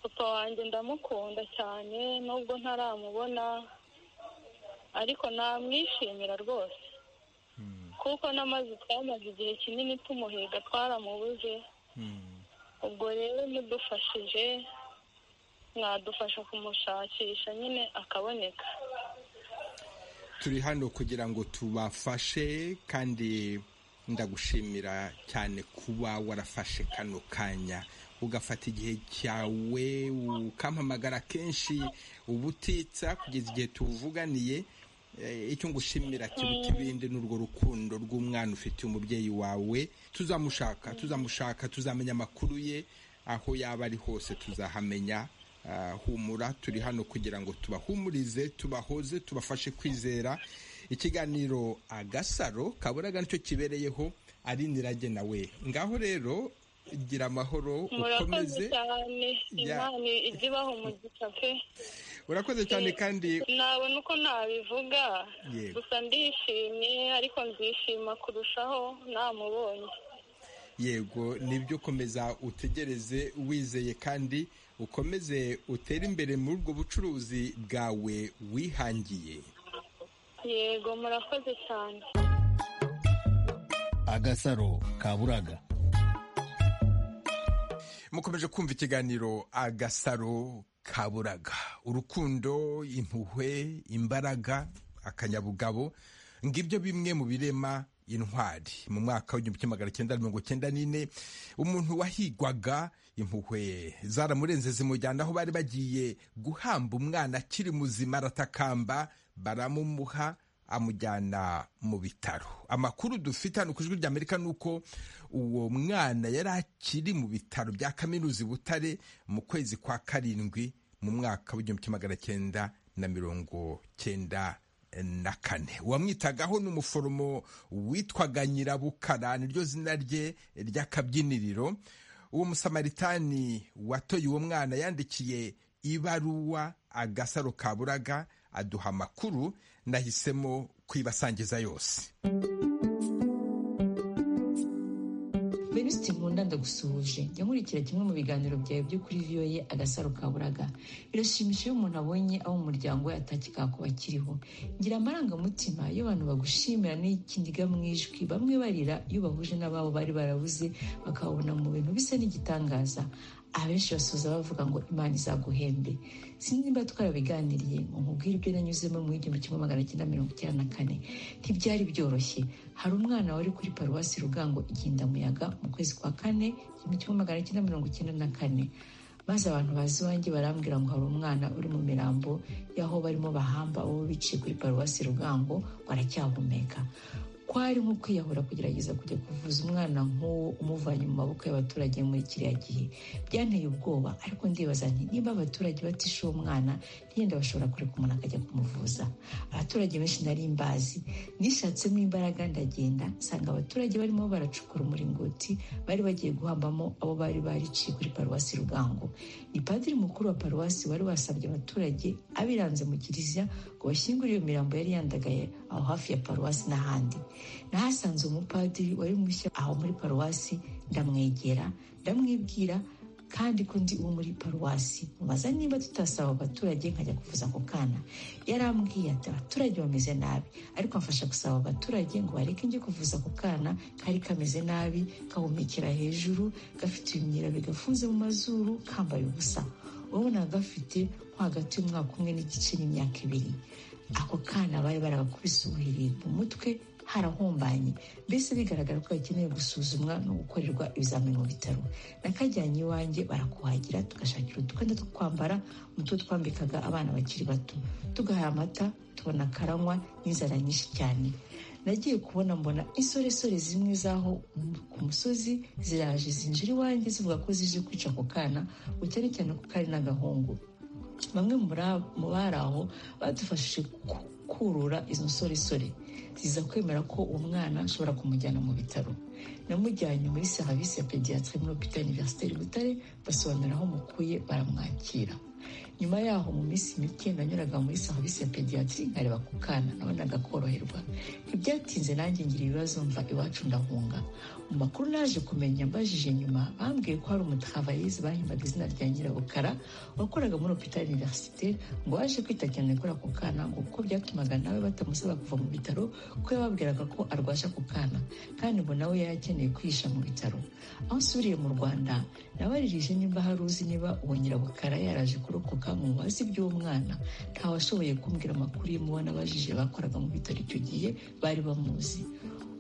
papa wanjye ndamukunda cyane nubwo ntaramubona ariko namwishimira rwose kuko n'amazi twamaze igihe kinini tumuhiga twaramubuze ubwo rero mudufashije mwadufasha kumushakisha nyine akaboneka turi hano kugira ngo tubafashe kandi ndagushimira cyane kuba warafashe kano kanya ugafata igihe cyawe ukampamagara kenshi ubutitsa kugeza igihe tuvuganiye Eh, icyo ngushimira kiruta ibindi ni urwo rukundo rw'umwana ufitiye umubyeyi wawe tuzamushaka tuzamushaka tuzamenya amakuru ye aho yaba ari hose tuzahamenya humura turi hano kugira ngo tubahumurize tubahoze tubafashe kwizera ikiganiro agasaro kaburaga nicyo kibereyeho ari nirage nawe ngaho rero gira amahoro murakoze ukomeze cyane Ya. imana ijya ibaha umugisha pe urakoze cyane kandi nabona uko nabivuga Yego. gusa ndishimye ariko nzishima kurushaho namubonye yego nibyo komeza utegereze wizeye kandi ukomeze utere imbere muri ubwo bucuruzi bwawe wihangiye yego murakoze cyane agasaro kaburaga mukomeje kumva ikiganiro agasaro kaburaga urukundo impuhwe imbaraga akanyabugabo ngibyo bimwe mu birema intwari mu mwaka w'igihumbi kimwe magana cyenda mirongo cyenda n'ine umuntu wahigwaga impuhwe zaramurenze zimujyana aho bari bagiye guhamba umwana akiri muzima aratakamba baramumuha amujyana mu bitaro amakuru dufite hano ku ijwi ry'amerika ni uko uwo mwana yari akiri mu bitaro bya kaminuza i butare mu kwezi kwa karindwi mu mwaka w'igihumbi kimwe magana cyenda na mirongo cyenda na kane uwamwitagaho ni umuforomo witwaga nyirabukara niryo zina rye ry'akabyiniriro uwo musamaritani watoye uwo mwana yandikiye ibaruwa agasaro kaburaga aduha amakuru nahisemo kuyibasangiza yose Venuste Nkunda ndagusuhuje jya nkurikira kimwe mu biganiro byawe byo kuri viyoye agasaro kaburaga birashimisha iyo umuntu abonye abo mu muryango we atakikaga ko bakiriho ngira amarangamutima iyo abantu bagushimira n'ikindiga mu ijwi bamwe barira iyo bahuje n'ababo bari barabuze bakababona mu bintu bisa n'igitangaza abenshi basoza bavuga ngo imana izaguhembe sinzi niba twarabiganiriye ngo nkubwire ibyo nanyuzemo mu igihumbi kimwe magana cyenda mirongo icyenda na kane ntibyari byoroshye hari umwana wari kuri paruwasi rugango igindamuyaga mu kwezi kwa kane igihumbi kimwe magana cyenda mirongo icyenda na kane maze abantu bazi iwanjye barambwira ngo hari umwana uri mu mirambo y'aho barimo bahamba abo biciye kuri paruwasi rugango baracyahumeka kwari nko kwiyahura kugerageza kujya kuvuza umwana nk'uwo umuvanye mu maboko y'abaturage muri kiriya gihe byanteye ubwoba ariko ndibaza nti niba abaturage batishe uwo mwana ntiyenda bashobora kureka umuntu akajya kumuvuza abaturage benshi nari mbazi nishatsemo imbaraga ndagenda nsanga abaturage barimo baracukura umuringoti bari bagiye guhambamo abo bari bariciye kuri paruwasi rugango ni padiri mukuru wa paruwasi wari wasabye abaturage abiranze mu kiliziya ngo bashyingure iyo mirambo yari yandagaye aho hafi ya paruwasi n'ahandi nahasanze umupadiri wari mushya aho muri paruwasi ndamwegera ndamwibwira kandi ko ndi uwo muri paruwasi mubaza niba tutasaba abaturage nkajya kuvuza ako kana yarambwiye ati abaturage bameze nabi ariko amfasha gusaba abaturage ngo bareke njye kuvuza ako kana kari kameze nabi kahumekera hejuru gafite ibimyira bigafunze mu mazuru kambaye ubusa wowe nawe gafite nko hagati y'umwaka umwe n'igice n'imyaka ibiri ako kana bari baragakubise ubuhiri mu mutwe harahumbanye mbese bigaragara ko gakeneye gusuzumwa no gukorerwa ibizamini mu bitaro nakajyanye iwanjye barakuhagira tugashakira utwenda two kwambara mu two twambikaga abana bakiri bato tugahaye amata tubona karanywa n'inzara nyinshi cyane nagiye kubona mbona insoresore zimwe z'aho ku musozi ziraje zinjira iwanjye zivuga ko zije kwica ako kana ngo cyane cyane ko kari n'agahungu bamwe muri ab- mu bari aho badufashije ku- kurura izo nsoresore ziza kwemera ko umwana ashobora kumujyana mu bitaro namujyanye muri serivisi ya pediyatire muri hopitali iniverisiteri butare basobanura aho mukuye baramwakira nyuma yaho mu minsi mike nanyuraga muri serivisi ya pediyatiri nkareba ku kana nabonaga koroherwa ntibyatinze nanjye ngira ibibazo mva iwacu ndahunga mu makuru naje kumenya mbajije nyuma bambwiye ko hari umutakavarize bahimbaga izina rya nyirabukara wakoraga muri hopitali iniverisite ngo waje kwita cyane kuri ako kana ngo kuko byatumaga nawe batamusaba kuva mu bitaro kuko yababwiraga ko arwaje ako kana kandi ngo nawe yari akeneye kwihisha mu bitaro aho nsubiriye mu rwanda nabaririje nimba hari uzi niba uwo nyirabukara yaraje kurokoka mu bubazi bw'umwana ntawashoboye kumbwira amakuru y'umuba nabajije bakoraga mu bitaro icyo gihe bari bamuzi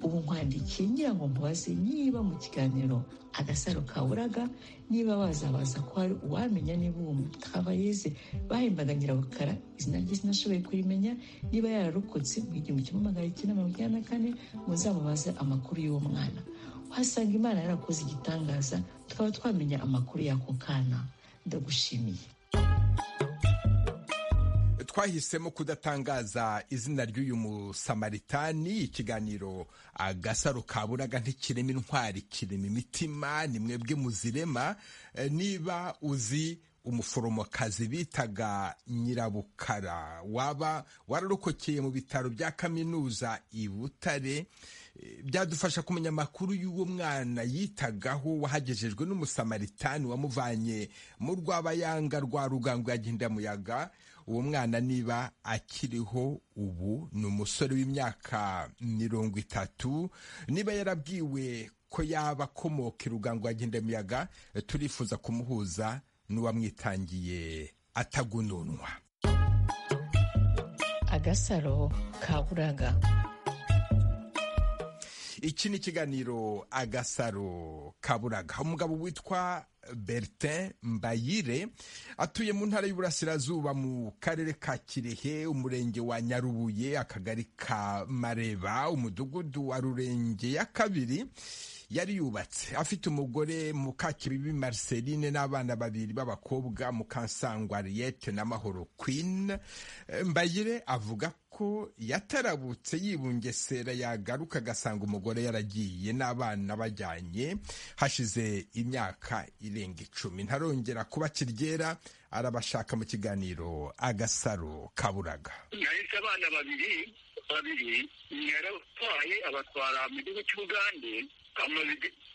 ubu nkwandikiye ngira ngo mubaze niba mu kiganiro agasaro kaburaga niba wazabaza ko hari uwamenya niba uwo mutakabayeze bahembaga nyirabukara izina rye sinashoboye kurimenya niba yararokotse mu igihumbi kimwe magana cyenda mirongo icyenda na kane muzamubaze amakuru y'uwo mwana uhasanga imana yarakoze igitangaza tukaba twamenya amakuru y'ako kana ndagushimiye twahisemo kudatangaza izina ry'uyu musamaritani ikiganiro agasaro kaburaga ntikirema intwari kirema imitima ni mwebwe muzirema niba uzi umuforomokazi bitaga nyirabukara waba wararokokeye mu bitaro bya kaminuza i butare byadufasha kumenya amakuru y'uwo mwana yitagaho wahagejejwe n'umusamaritani wamuvanye mu rwabayanga rwa rugango yagendamuyaga uwo mwana niba akiriho ubu ni umusore w'imyaka mirongo itatu niba yarabwiwe ko yaba akomoka irugango yagendamuyaga turifuza kumuhuza n'uwamwitangiye atagununwa agasaro kaburaga iki ni ikiganiro agasaro kaburaga umugabo witwa bertin mbayire atuye mu ntara y'uburasirazuba mu karere ka kirehe umurenge wa nyarubuye akagari ka mareba umudugudu wa rurenge ya kabiri yari yubatse afite umugore mukakibibi marceline n'abana babiri b'abakobwa mukansangwa riyete na mahoro queen mbayire avuga ko yatarabutse yibungesera yagaruka agasanga umugore yaragiye n'abana bajyanye hashize imyaka irenga icumi ntarongera kuba kiryera arabashaka mu kiganiro agasaro kaburaga nahise abana babiri babiri yarabatwaye abatwara mu gihugu cy'ubugande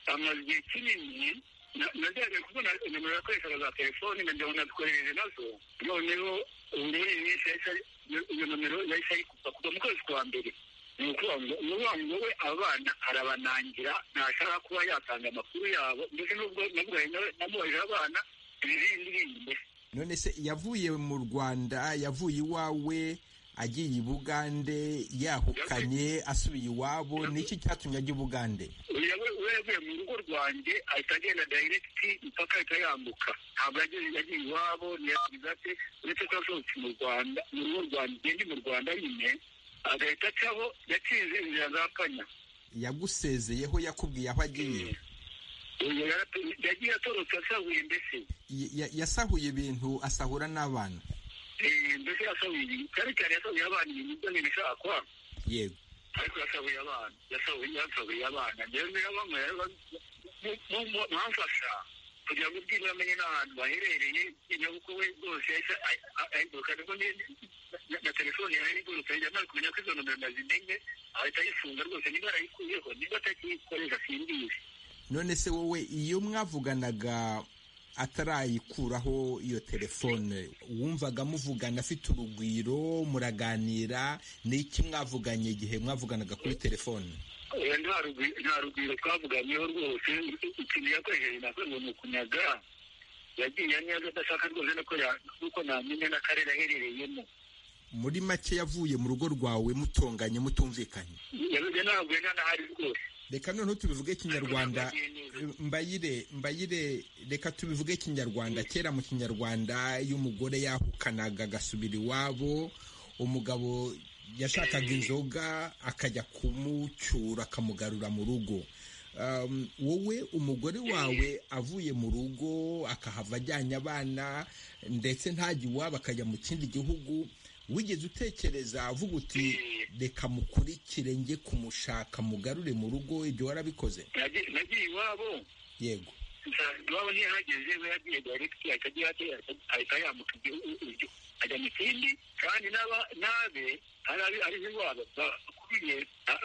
amaze igihe kinini najyaga kubona nimero yakoreshaga za telefoni nkajya unatwohereze nazo noneho ubu muri iyi minsi iyo nomero yahise ayikupa kuva mu kwezi kwa mbere ni ukuvuga ngo we abana arabanangira ntashaka kuba yatanga amakuru yabo ndetse n'ubwo namubarije abana ibibindi bindi none se yavuye mu rwanda yavuye iwawe agiye i bugande yahukanye asubiye iwabo niki cyatumye ajya i bugande we yavuye mu rugo rwanjye ahita agenda dayiregiti impaka ahita yambuka ntabwo yagiye iwabo ntiyagize ate uretse ko yasohotse mu rwanda mu rugo rwanjye ngende mu rwanda nyine agahita acaho yakinze inzira za kanya yagusezeyeho yakubwiye aho agiye yagiye atorotse asahuye mbese yasahuye ibintu asahura n'abana mbese yasahuye cyane cyane yasahuye abana ibintu byo ntibishakwa yego ariko yasahuye abana yasahuye abana rero bamwe bamfasha kugira ngo ubwiwe amenye n'ahantu baherereye inyabukwe we rwose ahinduka na telefone yawe n'iguruka hirya ntabwo kumenya ko izo nomero nazimenye ahita ayifunga rwose niba yarayikuyeho niba atakiyikoresha simbizi none se wowe iyo mwavuganaga atarayikuraho iyo telefone wumvaga amuvugana afite urugwiro muraganira ni iki mwavuganye igihe mwavuganaga kuri telefone nta rugwiro twavuganyeho rwose ikintu yakoresheje nawe ngo ni ukunyaga yagiye neza adashaka rwose nuko namenya n'akarere aherereyemo muri make yavuye mu rugo rwawe mutonganye mutumvikanye ntabwo yanahari rwose reka noneho tubivuge kinyarwanda mbayire mbayire reka tubivuge kinyarwanda kera mu kinyarwanda iyo umugore yahukanaga agasubira iwabo umugabo yashakaga inzoga akajya kumucyura akamugarura mu rugo wowe umugore wawe avuye mu rugo akahava ajyanye abana ndetse ntajya iwabo akajya mu kindi gihugu wigeze utekereza avuga uti reka mukurikire njye kumushaka mugarure mu rugo ibyo warabikoze nagiye iwabo yego iwabo ntiyahageze we yagiye dayiregiti ahita yambuka ajya mu kindi kandi n'abe ari iwabo bakuriye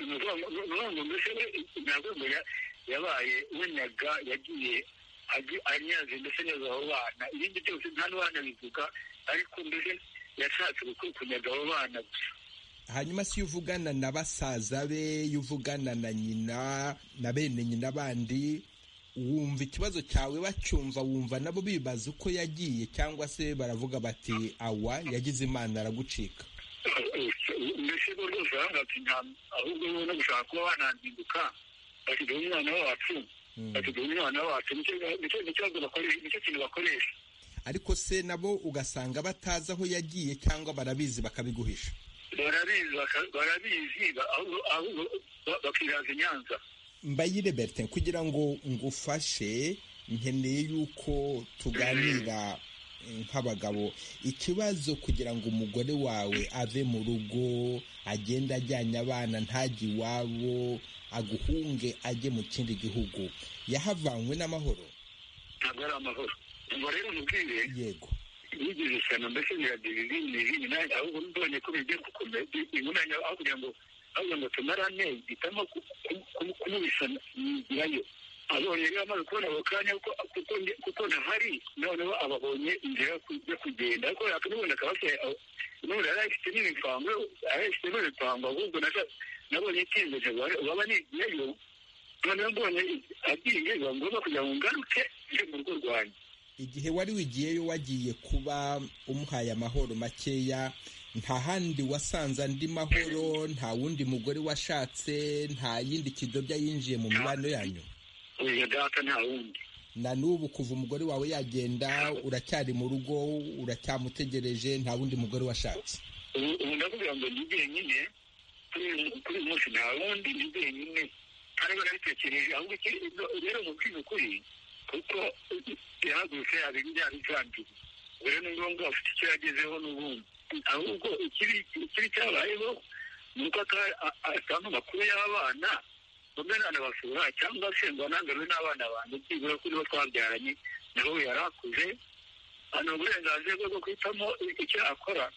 ni ukuvuga ngo mbese we ntabwo yabaye wenyaga yagiye anyaze mbese neza abo bana ibindi byose nta n'uwanabivuga ariko mbese yashatse kunyaga abo bana gusa hanyuma si iyo uvugana na basaza be iyo uvugana na nyina na bene nyina bandi wumva ikibazo cyawe bacyumva wumva nabo bibaza uko yagiye cyangwa se baravuga bati awa yagize imana aragucika mbese rwo rwose barangati ahubwo bo no gushaka kuba bananzinduka basigaye umwana wacu basigaye umwana wacu nicyo kintu bakoresha ariko se nabo ugasanga batazi aho yagiye cyangwa barabizi bakabiguhisha barabizi barabizi bakiraza inyanza mbayire bertin kugira ngo ngufashe nkeneye yuko tuganira nk'abagabo ikibazo kugira ngo umugore wawe ave mu rugo agende ajyanye abana ntajye iwabo aguhunge ajye mu kindi gihugu yahavanywe n'amahoro ntabwo ari amahoro ngo rero mubwire yego yigeze ishyano mbese biragira izindi n'izindi nanjye ahubwo mbonye ko bigiye gukomeza ingurane aho kugira ngo aho kugira ngo tumarane hitamo kumubisa yigirayo abonye rero amaze kubona ako kanya kuko ntahari noneho ababonye inzira yo kugenda ariko yakanubona akaba afite n'ubundi yari ayifite n'ibipangu yari ayifite n'ibipangu ahubwo nabonye icyemezo baba nigiyeyo noneho mbonye agiye biba ngombwa kugira ngo ngaruke ije mu rugo rwanjye igihe wari wigiyeyo wagiye kuba umuhaye amahoro makeya nta handi wasanze andi mahoro nta wundi mugore washatse nta yindi kidobya yinjiye mu mibano yanyu uyu data nta wundi na n'ubu kuva umugore wawe yagenda uracyari mu rugo uracyamutegereje nta wundi mugore washatse ubu ndakubwira ngo ni nyine kuri uyu munsi nta wundi ni nyine ariko nabitekereje ahubwo rero mubwiza ukuri kuko yahagurutse yabibyara ibyandiri mbere ni ngombwa afite icyo yagezeho n'ubundi ahubwo ikibi cyabayeho ni uko atanga amakuru y'abana bamwe ntanabasura cyangwa se ngo anangarure n'abana banjye byibura kuri bo twabyaranye naho yari akuze hano uburenganzira bwe bwo guhitamo icyo akora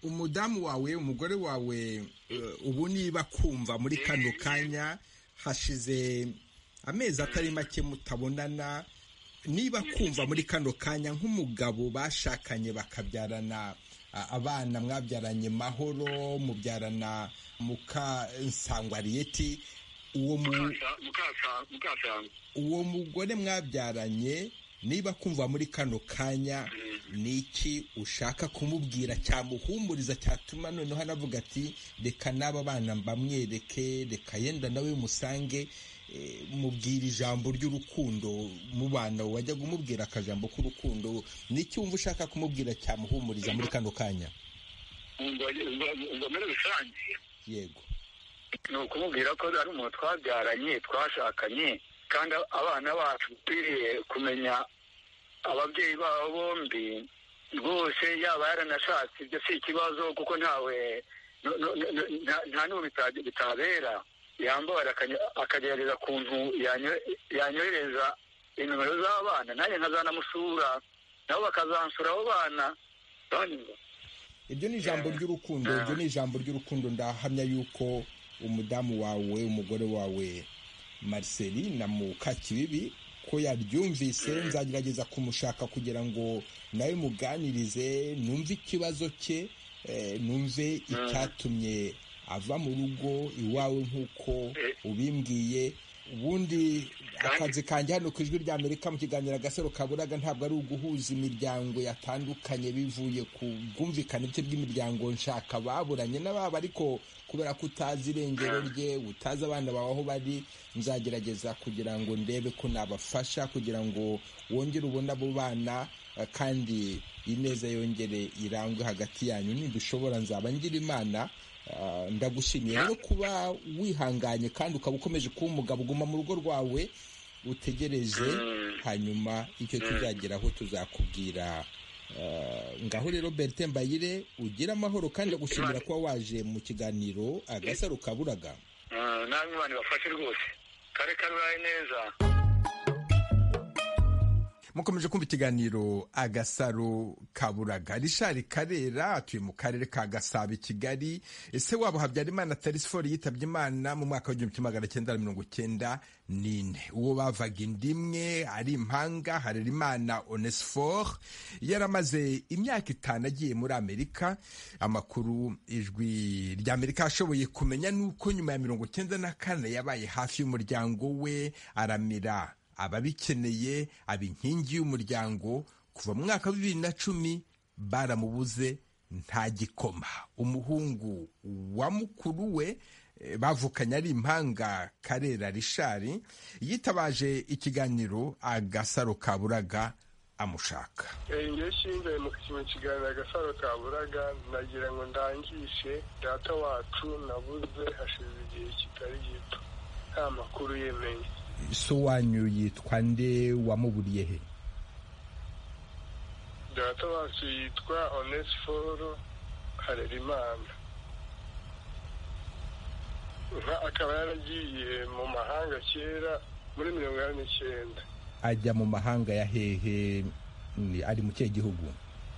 umudamu wawe umugore wawe ubu niba kumva muri kano kanya hashize amezi atari make mutabonana niba kumva muri kano kanya nk'umugabo bashakanye bakabyarana abana mwabyaranye mahoro mubyarana mukansangwariyeti uwo mugore mwabyaranye niba kumva muri kano kanya ni iki ushaka kumubwira cyamuhumuriza cyatuma noneho anavuga ati reka n'aba bana bamwereke reka yenda nawe musange mubwira ijambo ry'urukundo mu bana wajyaga umubwira akajambo k'urukundo n'icyo wumva ushaka kumubwira cyamuhumuriza muri kano kanya ngo muri rusange yego ni ukumubwira ko ari umuntu twabyaranye twashakanye kandi abana bacu dukwiriye kumenya ababyeyi babo bombi rwose yaba yaranashatse ibyo si ikibazo kuko ntawe nta n'ubu bitabera yambara akagerageza ukuntu yanyohereza inimero z'abana nanjye nkazanamusura nabo bakazansura abo bana iryo ni ijambo ry'urukundo iryo ni ijambo ry'urukundo ndahamya yuko umudamu wawe umugore wawe mariseri na mukakibibi ko yaryumvise nzagerageza kumushaka kugira ngo nawe muganirize numve ikibazo cye numve icyatumye ava mu rugo iwawe nk'uko ubimbwiye ubundi akazi kanjye hano ku ijwi rya amerika mu kiganiro agasaro kaburaga ntabwo ari uguhuza imiryango yatandukanye bivuye ku bwumvikane bwe bw'imiryango nshaka baburanye n'ababa ariko kubera ko utazi irengero rye utazi abana bawe aho bari nzagerageza kugira ngo ndebe ko nabafasha kugira ngo wongere ubone abo bana kandi ineza yongere irangwe hagati yanyu ntidushobora nzaba ngira imana ndagushimiye rero kuba wihanganye kandi ukaba ukomeje kuba umugabo uguma mu rugo rwawe utegereje hanyuma icyo tuzageraho tuzakubwira ngaho rero berite mbayire ugire amahoro kandi agushimira kuba waje mu kiganiro agasaro kaburaga namwe bantu bafashe rwose kare karubaye neza mukomeje kumva ikiganiro agasaro kaburaga rishari karera atuye mu karere ka gasabo i kigali ese wabo habyarimana tarisifori yitabye imana mu mwaka w'igihumbi magana cyenda mirongo cyenda n'ine uwo bavaga inda imwe ari impanga harerimana onesiforo yaramaze imyaka itanu agiye muri amerika amakuru ijwi rya amerika ashoboye kumenya ni uko nyuma ya mirongo cyenda na kane yabaye hafi y'umuryango we aramira ababikeneye aba inkingi y'umuryango kuva mu mwaka wa bibiri na cumi baramubuze nta gikoma umuhungu wa mukuru we bavukanye ari impanga karera rishari yitabaje ikiganiro agasaro kaburaga amushaka njye shinzwe mu kintu kiganiro agasaro kaburaga nagira ngo ndangishe data wacu nabuze hashize igihe kitari gito nta makuru yemeye so wanyu yitwa nde wamuburiye he data wacu yitwa onesiforo harerimana akaba yaragiye mu mahanga kera muri mirongo inani n'icyenda ajya mu mahanga ya hehe ni- ari mu kihe gihugu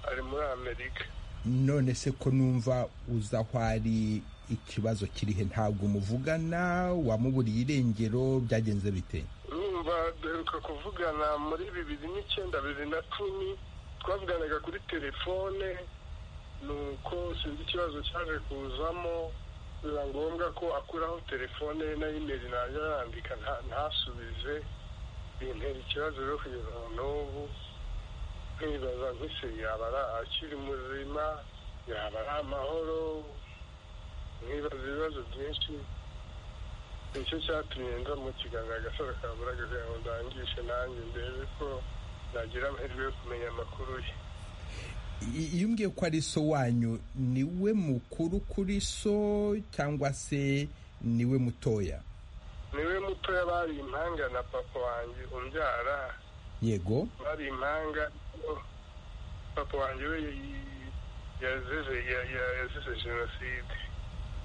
ari muri amerika none se ko numva uza aho ari ikibazo kirihe ntabwo umuvugana wamuburiye irengero byagenze bite numva duheruka kuvugana muri bibiri n'icyenda bibiri na cumi twavuganaga kuri telefone nuko sinzi ikibazo cyaje kuzamo biba ngombwa ko akuraho telefone ye na imeri najya yandika nta- ntasubize bintera ikibazo rero kugeza na n'ubu nkibaza nk'ise yaba ari akiri muzima yaba ari amahoro nkibaza ibibazo byinshi nicyo cyatumye nza mu kiganza agasaro ka buraga kugira ngo ndangishe nanjye ndebe ko nagira amahirwe yo kumenya amakuru ye I- iyo umbwiye ko ari so wanyu ni we mukuru kuri so cyangwa se ni we mutoya niwe muto yabari impanga na papa wanjye umbyara yego bari impanga oh, papa wanjye we yi- yazize ya- ya- yazize jenoside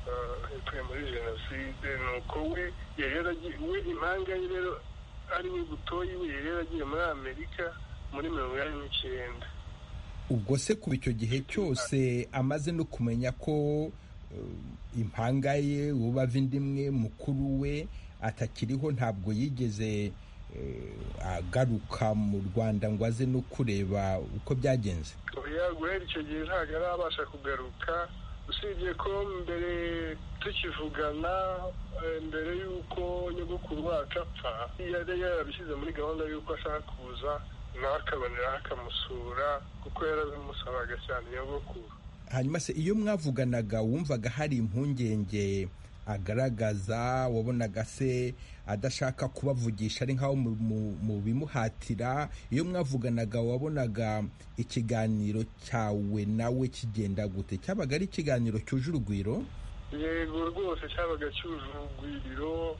Ah, yapfuye muri jenoside nuko we yari yaragiye we impanga ye rero ari we butoyi we yari yaragiye muri amerika muri mirongo inani n'icyenda ubwo se kuva icyo gihe cyose amaze no kumenya ko eh, impanga ye wubava indi imwe mukuru we atakiriho ntabwo yigeze eh, agaruka mu rwanda ngo aze no kureba uko byagenze oya guhera icyo gihe ntabwo arabasha kugaruka usibye ko mbere tukivugana eh, mbere y'uko nyogokuru wacu apfa yari yarabishyize muri gahunda y'uko ashaka kuza nawe akaboneraho akamusura kuko yarabimusabaga cyane nyogokuru hanyuma se iyo mwavuganaga wumvaga hari impungenge agaragaza wabonaga se adashaka kubavugisha ari nkaho mu- mu- mu bimuhatira iyo mwavuganaga wabonaga ikiganiro cyawe nawe kigenda gute cyabaga ari ikiganiro cyuje urugwiro yego rwose cyabaga cyuje urugwiriro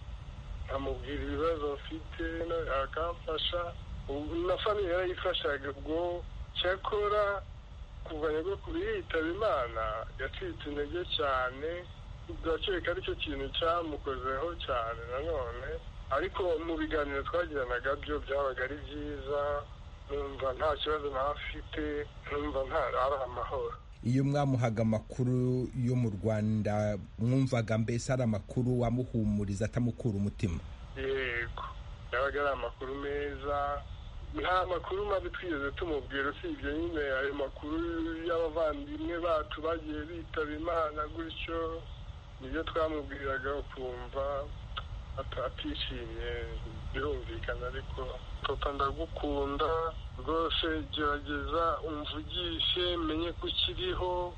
nkamubwira ibibazo mfite na- akamfasha Ubu na famiye yarayifashaga ubwo cyakora kuva nyogokuru yitaba imana yacitse intege cyane ndakeka aricyo kintu cyamukozeho cyane nanone ariko mu biganiro twagiranaga byo byabaga ari byiza numva nta kibazo nawe afite numva nta ari amahoro iyo mwamuhaga amakuru yo mu rwanda mwumvaga mbese ari amakuru wamuhumuriza atamukura umutima yego yabaga ari amakuru meza nta makuru mabi twigeze tumubwira usibye nyine ayo makuru y'abavandimwe bacu bagiye bitaba imana gutyo nibyo twamubwiraga ukumva ata- atishimye birumvikana ariko papa ndagukunda rwose gerageza umvugishe menye ko ukiriho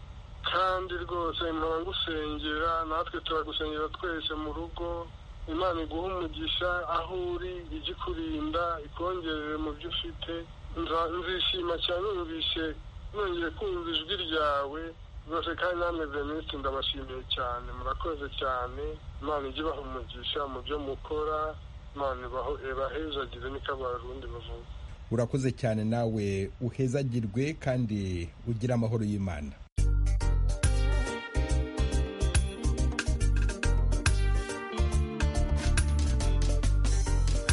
kandi rwose mpora ngusengera natwe turagusengera twese mu rugo imana iguha umugisha aho uri ijye ikurinda ikongerere mu byo ufite Nza- nzishima cyane numvise nongeye kumva ijwi ryawe rwose kandi namwe venisite ndabashimiye cyane murakoze cyane imana ijye ibaha umugisha mu byo mukora imana ibaho- ibahezagire niko abarundi bavuga urakoze cyane nawe uhezagirwe kandi ugire amahoro y'imana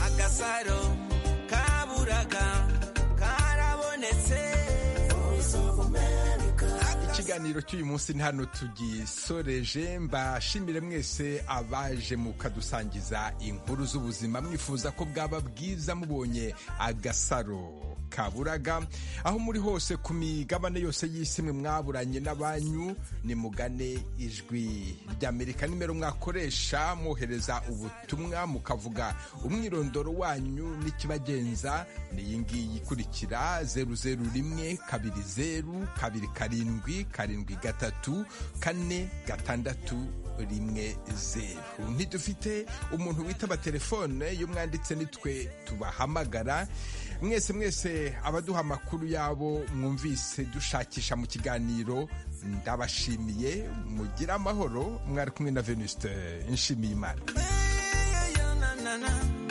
agasaro kaburaga karabonetse ikiganiro cy'uyu munsi ni hano tugisoreje mbashimire mwese abaje mukadusangiza inkuru z'ubuzima mwifuza ko bwaba bwiza mubonye agasaro kaburaga aho muri hose ku migabane yose y'isi mwe mwaburanye n'abanyu nimugane ijwi ry'amerika nimero mwakoresha mwohereza ubutumwa mukavuga umwirondoro wanyu n'ikibagenza ni iyi ngiyi ikurikira zeru zeru rimwe kabiri zeru kabiri karindwi karindwi gatatu kane gatandatu rimwe zeru ntidufite umuntu witaba telefone iyo mwanditse nitwe tubahamagara mwese mwese abaduha amakuru yabo mwumvise dushakisha mu kiganiro ndabashimiye mugire amahoro mwari kumwe na venuste nshimiyimana Eyo yo na na na.